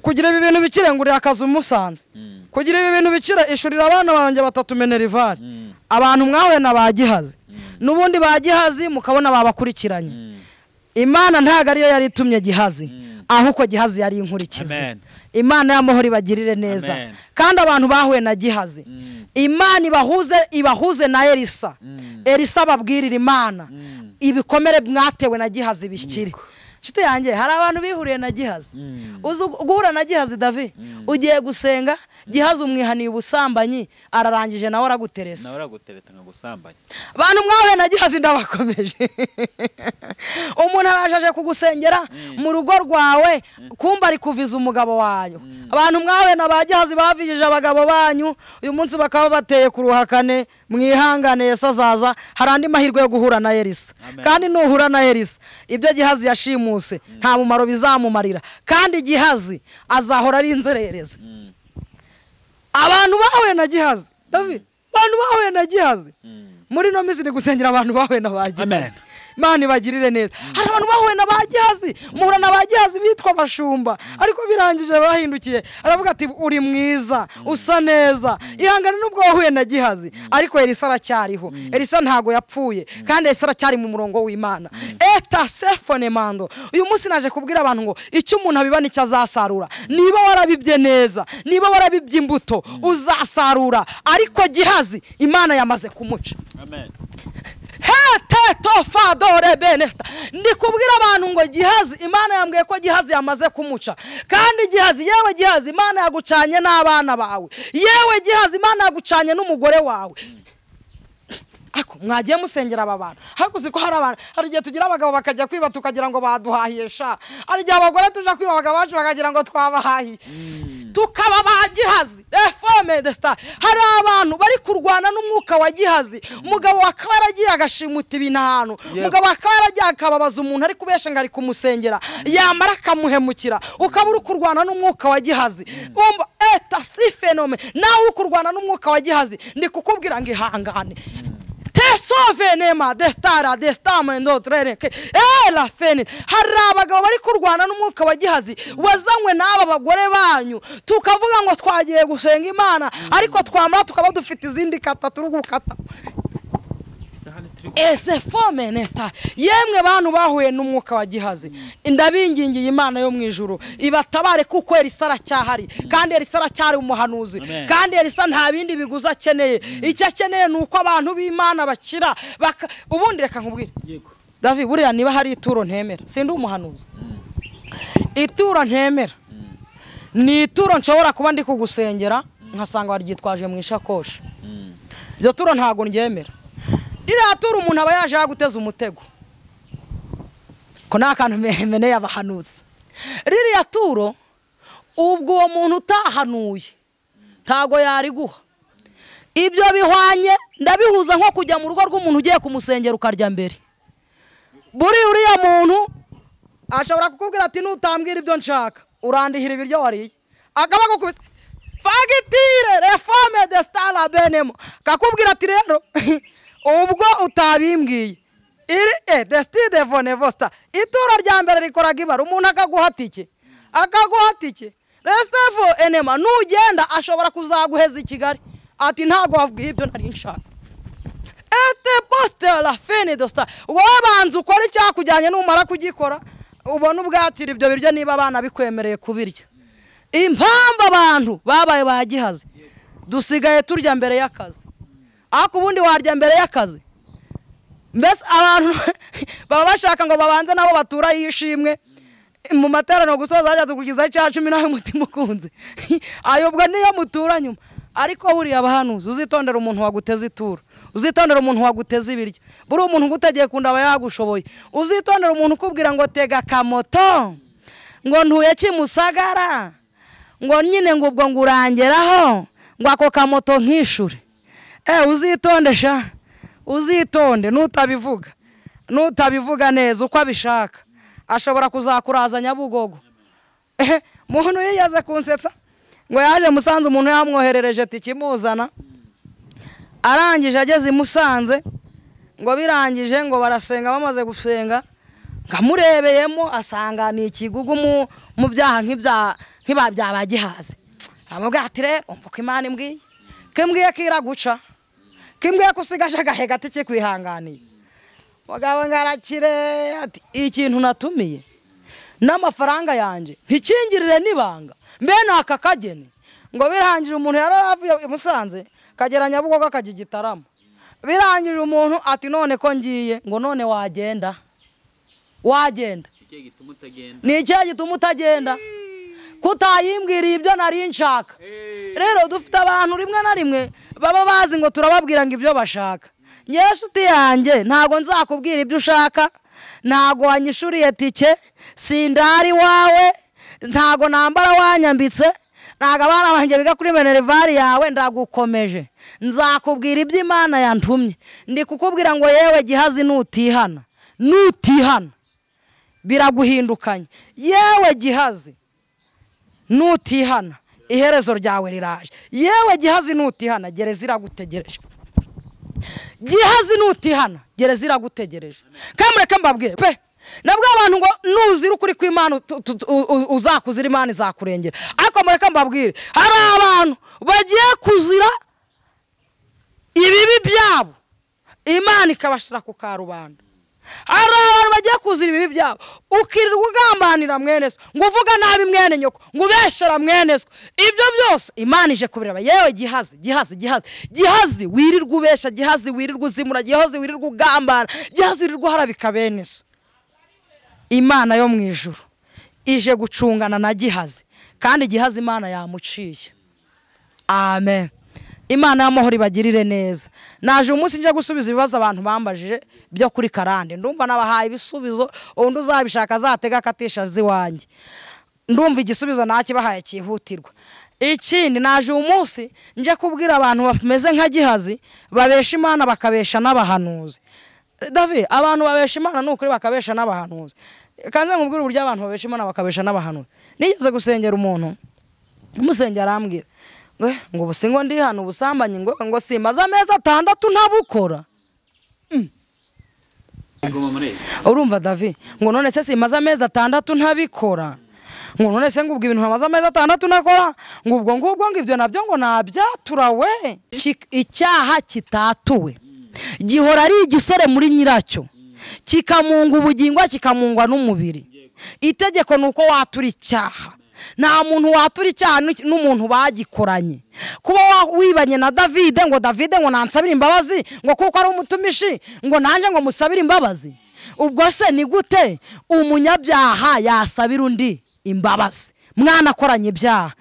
kugira ibi bintu bikire ngurira akazu musanze kugira ibi bintu bikire ishurira abana banjye batatu menerivari abantu mwahuye na ba gihazi n'ubundi ba gihazi mukabona babakurikiranye imana ntabwo ariyo yari itumye gihazi ahubwo gihazi yari inkurikizi Amen. imana y'amahoro ibagirire neza Amen. kandi abantu bahuye na gihazi imana ibahuze ibahuze na elisa elisa ababwirira imana ibikomere mwatewe na gihazi bishyire nshuti yanjye hari abantu bihuriye na gihazi uzi guhura na gihazi davi ugiye gusenga gihazi umwihaniye ubusambanyi ararangije nawe araguteresa nawe aragutereta nkagusambanye abantu mwahuye na gihazi ndabakomeje umuntu araje kugusengera mu rugo rwawe kumba ari kuviza umugabo wayo abantu mwahuye na ba gihazi bavijije abagabo banyu uyu munsi bakaba bateye ku ruhakane mwihangane yesu azaza hari andi mahirwe yo guhura na elisa Amen. kandi nuhura na elisa ibyo gihazi yashimuse nta mumaro bizamumarira kandi gihazi azahora ari inzererezi abantu bahuye na gihazi David, abantu bahuye na gihazi muri ino minsi ni gusengera abantu bahuye na ba Amen. gihazi imana ibagirire neza hari abantu bahuye na ba gihazi muhura na ba gihazi bitwa abashumba ariko birangije bahindukiye aravuga ati uri mwiza usa neza ihangane n'ubwo wahuye na gihazi ariko elisa aracyariho elisa ntago yapfuye kandi elisa aracyari mu murongo w'imana eta sefone mando uyu munsi naje kubwira abantu ngo icyo umuntu abiba nicyo azasarura niba warabibye neza niba warabibye imbuto uzasarura ariko gihazi imana yamaze kumuca amen hetetofadore benesta ndi kubwira abantu ngo gihazi imana yambwiye ko gihazi yamaze kumuca kandi gihazi yewe gihazi imana yagucanye n'abana bawe yewe gihazi imana yagucanye n'umugore wawe ariko mwagiye musengera aba bantu hakuzi ko hari abantu hari igihe tugira abagabo bakajya kwiba tukagira ngo baduhahiye sha hari igihe abagore tuja kwiba abagabo bacu bakagira ngo twabahahiye tukaba ba gihazi reforme de star hari abantu bari kurwana n'umwuka wa gihazi umugabo akaba yaragiye agashimuta ibi ahantu Yego. umugabo akaba yaragiye akababaza umuntu ari kubesha ngo ari kumusengera yamara akamuhemukira ukaba uri kurwana n'umwuka wa gihazi umva eta si fenome nawe uri kurwana n'umwuka wa gihazi ndi kukubwira ngo ihangane tesovenema destara destamendotrereke ela fene hari abagabo bari kurwana n'umwuka wa gihazi wazanywe n'aba bagore banyu tukavuga ngo twagiye gusenga imana ariko twamara tukaba dufite izindi kata turi gukata ese fome neta yemwe bantu bahuye n'umwuka wa gihazi ndabingingiye imana yo mu ijuru ibatabare kuko elisa aracyahari kandi elisa aracyari umuhanuzi Amen. kandi elisa nta bindi biguzi akeneye icyo akeneye ni uko abantu b'imana bakira baka- ubundi reka nkubwire yego davi buriya niba hari ituro ntemera sindi umuhanuzi ituro ntemera ni ituro nshobora kuba ndi kugusengera nkasanga waryitwaje mu ishakoshi iryo turo ntabwo ryemera ririya turo umuntu aba yaje yaguteza umutego ko nta kantu me- meneye abahanuzi ririya turo ubwo uwo muntu utahanuye ntabwo yariguha ibyo bihwanye ndabihuza nko kujya mu rugo rw'umuntu ugiye kumusengera ukarya mbere buri uriya muntu ashobora kukubwira ati nutambwira ibyo nshaka urandihira ibiryo wariye akaba agukubise fagitire reforme de stara benemo kakubwira ati rero ubwo utabimbwiye iri e desitini de vonevosta ituro rya mbere rikoraga ibara umuntu akaguha tike akaguha tike resitefu enema nugenda ashobora kuzaguheza i kigali ati ntabwo wabwiye ibyo nari nshaka ete positera fini dosita wowe banza ukora icyakujyanye numara kugikora ubona ubwatira ibyo biryo niba abana bikwemereye kubirya impamvu abantu babaye ba gihazi dusigaye turya mbere y'akazi ariko ubundi warya mbere y'akazi mbese abantu baba bashaka ngo babanze nabo batura yishimwe mu materaniro gusoza hajya tukugizaho icya cumi nawe mutima ukunze ayobwa niyo mutura nyuma ariko buriya abahanuzi uzitondera umuntu waguteze ituro uzitondera umuntu waguteze ibiryo buriya umuntu ugutegeye kunda aba yagushoboye uzitondera umuntu ukubwira ngo tega akamoto ngo ntuye kimusagara ngo nyine ngo ubwo ngo urangeraho ngo ako kamoto nkishure eh uzitonde sha uzitonde nutabivuga nutabivuga neza uko abishaka ashobora kuzakuraza nyabugogo ehe muntu yiyaze kunsetsa ngo yaje musanze umuntu yamwoherereje tikimuzana arangije ageze i musanze ngo birangije ngo barasenga bamaze gusenga nkamurebeyemo asanga ni ikigugu mu- mu byaha nk'ibya nk'iba byabagihaze aramubwira ati rero umva uko imana imbwiye ko imbwiye ko iraguca ko imbwiye ko usigaje agahe gato ikikwihanganiye mugabo ngo arakire ati ikintu natumiye n'amafaranga yanjye ntikingirire n'ibanga mbe ni aka kageni ngo birangije umuntu yari avuye i musanze kagera nyabugogo akajya igitaramo birangije umuntu ati none ko ngiye ngo none wagenda wagenda ikihe gituma utagenda ni icyaha gituma utagenda kutayimbwiriye ibyo nari nshaka rero dufite abantu rimwe na rimwe baba bazi ngo turababwira ngo ibyo bashaka ngewe nshuti yanjye ntabwo nzakubwira ibyo ushaka ntabwo wanyishuriye tike sindari wawe ntabwo nambara wanyambitse ntabwo abana banjye biga kuri minerivare yawe ndagukomeje nzakubwira ibyo imana yantumye ndi kukubwira ngo yewe gihazi nutihana nutihana biraguhindukanye yewe gihazi nutihana iherezo ryawe riraje yewe gihazi nutihana gereza iragutegereje gihazi nutihana gereza iragutegereje kamureke mbabwire pe nabwo abantu ngo nuzira ukuri kw'imana utu- utu- u- u- uzakuzira imana izakurengera ariko mureke mbabwire hari abantu bagiye kuzira ibibi byabo imana ikabashyira ku karubanda hari abantu bagiye kuzira ibibi byabo ukirirwa ugambanira mwene so ngo uvuga nabi mwene nyoko ngo ubeshera mwene so ibyo byose imana ije kubireba yewe gihazi gihazi gihazi gihazi wirirwa ubesha gihazi wirirwa uzimura gihazi wirirwa ugambana gihazi wirirwa uharabika bene so imana yo mu ijuru ije gucungana na gihazi kandi gihazi imana yamuciye amen imana y'amahoro ibagirire neza naje uyu munsi njya gusubiza ibibazo abantu bambajije byo kuri karande ndumva nabahaye ibisubizo undi uzabishaka azatega akatisha azi iwanjye ndumva igisubizo nakibahaye cyihutirwa ikindi naje uyu munsi njya kubwira abantu bameze nka gihazi babesha imana bakabesha n'abahanuzi davi abantu babesha imana ni ukuri bakabesha n'abahanuzi kanze nkubwire uburyo abantu babesha imana bakabesha n'abahanuzi nigeze gusengera umuntu umusenge arambwira ngo "Eh, ngo ubu si ngo ndi hano ubusambanyi ngo ngo simaze amezi atandatu ntabukora iguma muri iyi urumva davi ngo none se simaze amezi atandatu ntabikora ngo none se ngo ubwo ibintu bamaze amezi atandatu nakora ngo ubwo ngubwo ngo ibyo nabyo ngo nabyatura we Ki- icyaha kitatuwe gihora ari igisore muri nyiracyo kikamunga ubugingwa kikamungwa n'umubiri itegeko ni uko watura icyaha nta muntu watura icyaha n'iki- n'umuntu bagikoranye kuba wa- wibanye na davide ngo davide ngo nansabire imbabazi ngo kuko ari umutumishi ngo nanjye ngo musabire imbabazi ubwo se ni gute umunyabyaha yasabira undi imbabazi mwanakoranye ibyaha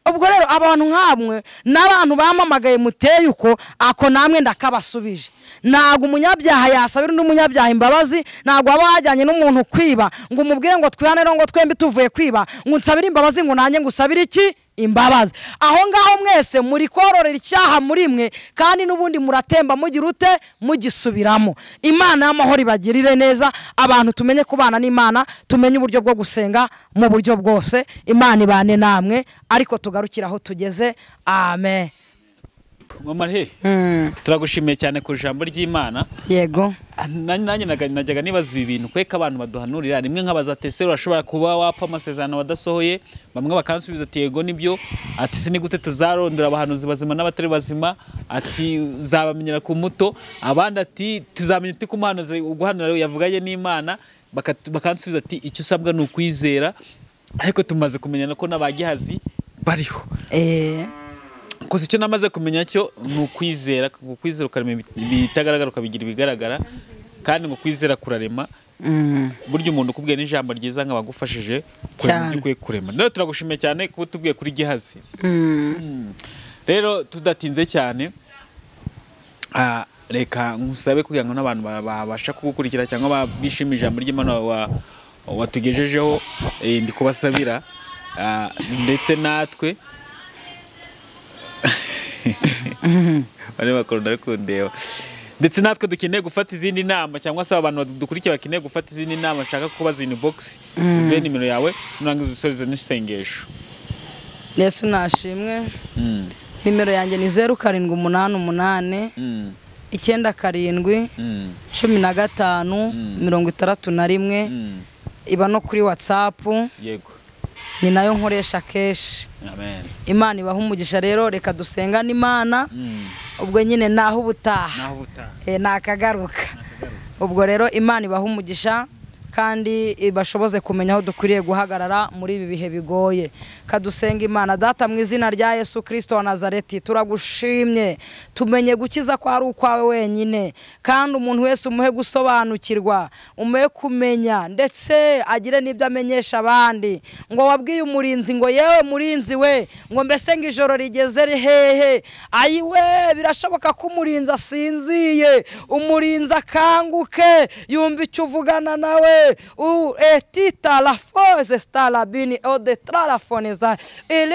ubwo rero abantu nk'amwe n'abantu bamamagaye muteye uko ako namwe ndakabasubije ntabwo umunyabyaha yasabira undi munyabyaha imbabazi ntabwo waba wajyanye n'umuntu kwiba ngo umubwire ngo twihanire ngo twembi tuvuye kwiba ngo nsabire imbabazi ngo nanjye ngo usabire iki imbabazi aho ngaho mwese muri kororera icyaha muri mwe kandi n'ubundi muratemba mugira ute mugisubiramo imana y'amahoro ibagirire neza abantu tumenye kubana n'imana tumenye uburyo bwo gusenga mu buryo bwose imana ibane namwe ariko tugarukire aho tugeze amen mama he turagushimiye cyane ku ijambo ry'imana yego nanjye nanjye naga- najyaga nibaza ibi bintu kweka abantu baduhanurira rimwe nk'abazateseri urashobora kuba wapfa amasezerano wadasohoye bamwe bakansubiza ati yego nibyo ati si ni gute tuzarondora abahanuzi bazima n'abatari bazima ati uzabamenyera ku muto abandi ati tuzamenya uti ko umuhanuzi uguhanura yavuganye n'imana bakat- bakansubiza ati icyo usabwa ni ukwizera ariko tumaze kumenyana ko n'abagihazi bariho Eh, gusa icyo namaze kumenya cyo ni ukwizera ngo kwizera ukarema ibi- ibitagaragara ukabigira ibigaragara kandi ngo kwizera kurarema mm, burya umuntu ukubwiye n'ijambo ryiza nka bagufashije kurema Cyane. ibyo ukwiye kurema rero turagushimiye cyane kuba utubwiye kuri gihazi mm. rero tudatinze cyane ah, reka ngusabe kugira ngo n'abantu ba- babasha kugukurikira cyangwa ba- bishimira ijambo ry'imana wa- watugejejeho eh, ndi kubasabira ah, ndetse natwe bane bakunda ari kundeba ndetse natwe dukeneye gufata izindi nama cyangwa se abantu dukurikiye bakeneye gufata izindi nama bashaka kubaza ibintu box uduhe nimero yawe nurangiza udusoreze n'isengesho yesu nashimwe Mm, nimero yanjye ni zeru karindwi umunani umunani mm, icyenda karindwi mm, cumi na gatanu mirongo itandatu na rimwe mm. iba no kuri watsapu yego ni nayo nkoresha kenshi amen imana ibaha umugisha rero reka dusengane imana Mm. ubwo nyine naho ubutaha naho ubutaha Eh, nakagaruka ubwo rero imana ibaha umugisha kandi eh, bashoboze kumenya aho dukwiriye guhagarara muri ibi bihe bigoye kadusenga imana data mu izina rya yesu kirisito wa nazareti turagushimye tumenye gukiza ko ari ukwawe wenyine kandi umuntu wese umuhe gusobanukirwa umuhe kumenya ndetse agire n'ibyo amenyesha abandi ngo wabwiye umurinzi ngo yewe murinzi we ngo mbese ngo ijoro rigeze hehe ayiwe birashoboka ko umurinzi asinziye umurinzi akanguke yumva icyo uvugana nawe u etita la foze sitarabini ode tarafoniza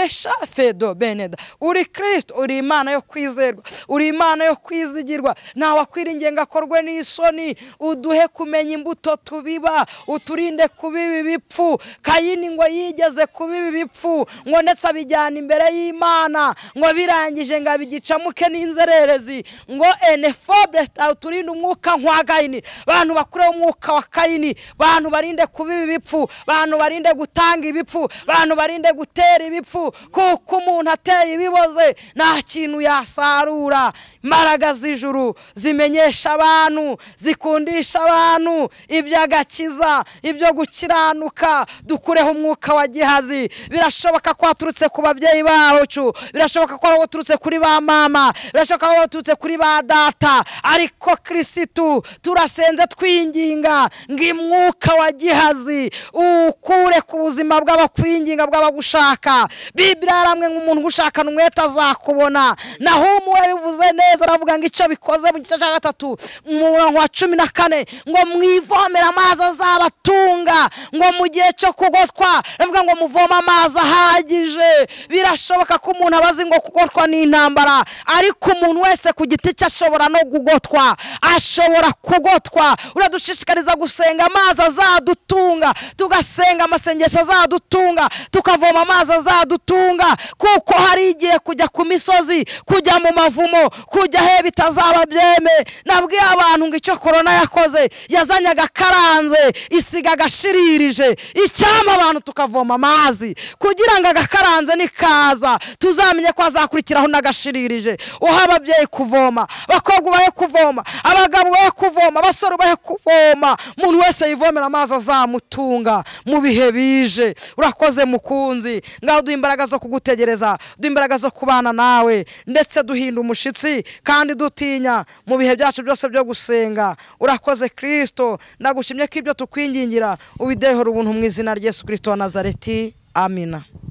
ereshafedo beneda uri kirisito uri imana yo kwizerwa uri imana yo kwizigirwa ntawakwiriye ngo akorwe n'isoni uduhe kumenya imbuto tubiba uturinde kubiba ibipfu kayini ngo yigeze kubiba ibipfu ngo ndetse abijyana imbere y'imana ngo birangije ngo abigicamuke n'inzererezi ngo enefobe turinde umwuka nkwa kayini bantu bakureho umwuka wa kayini bantu barinde kubiba ibipfu bantu barinde gutanga ibipfu bantu barinde gutera ibipfu kuko umuntu ateye ibiboze nta kintu yasarura imbaraga z'ijuru zimenyesha abantu zikundisha abantu iby'agakiza ibyo gukiranuka dukureho umwuka wa gihazi birashoboka ko waturutse ku babyeyi bacu birashoboka ko waturutse kuri ba mama birashoboka ko waturutse kuri ba data ariko kirisitu turasenze twinginga ngo imwuka wa gihazi ukure ku buzima bw'abakwinginga bw'abagushaka bibiri yaramwe nk'umuntu ugushakana umwete azakubona naho umuwe bivuze neza aravuga ngo icyo bikoze mu gice cya gatatu umurongo wa cumi na kane ngo mwivomere amazi azabatunga ngo mu gihe cyo kugotwa aravuga ngo muvome amazi ahagije birashoboka ko umuntu aba azi ngo kugotwa ni intambara ariko umuntu wese ku giti cye ashobora no kugotwa ashobora kugotwa uradushishikariza gusenga amazi azadutunga tugasenga amasengesho azadutunga tukavoma amazi azadutunga kuko hari igihe kujya ku misozi kujya mu mavumo kujya he bitazaba byeme nabwiye abantu ngo icyo korona yakoze yazanye agakaranze isiga agashiririje icyama abantu tukavoma amazi kugira ngo agakaranze nikaza tuzamenye ko azakurikiraho n'agashiririje uha ababyeyi kuvoma abakobwa ubahe kuvoma abagabo ubahe kuvoma abasore ubahe kuvoma umuntu wese yivomera amazi azamutunga mu bihe bije urakoze mukunzi ngaho duha imbaraga zo kugutegereza duha imbaraga zo kubana nawe ndetse duhinda umushyitsi kandi dutinya mu bihe byacu byose byo gusenga urakoze kirisito ndagushimye ko ibyo tukwingingira ubidehere ubuntu mu izina rya yesu kirisito wa nazareti amina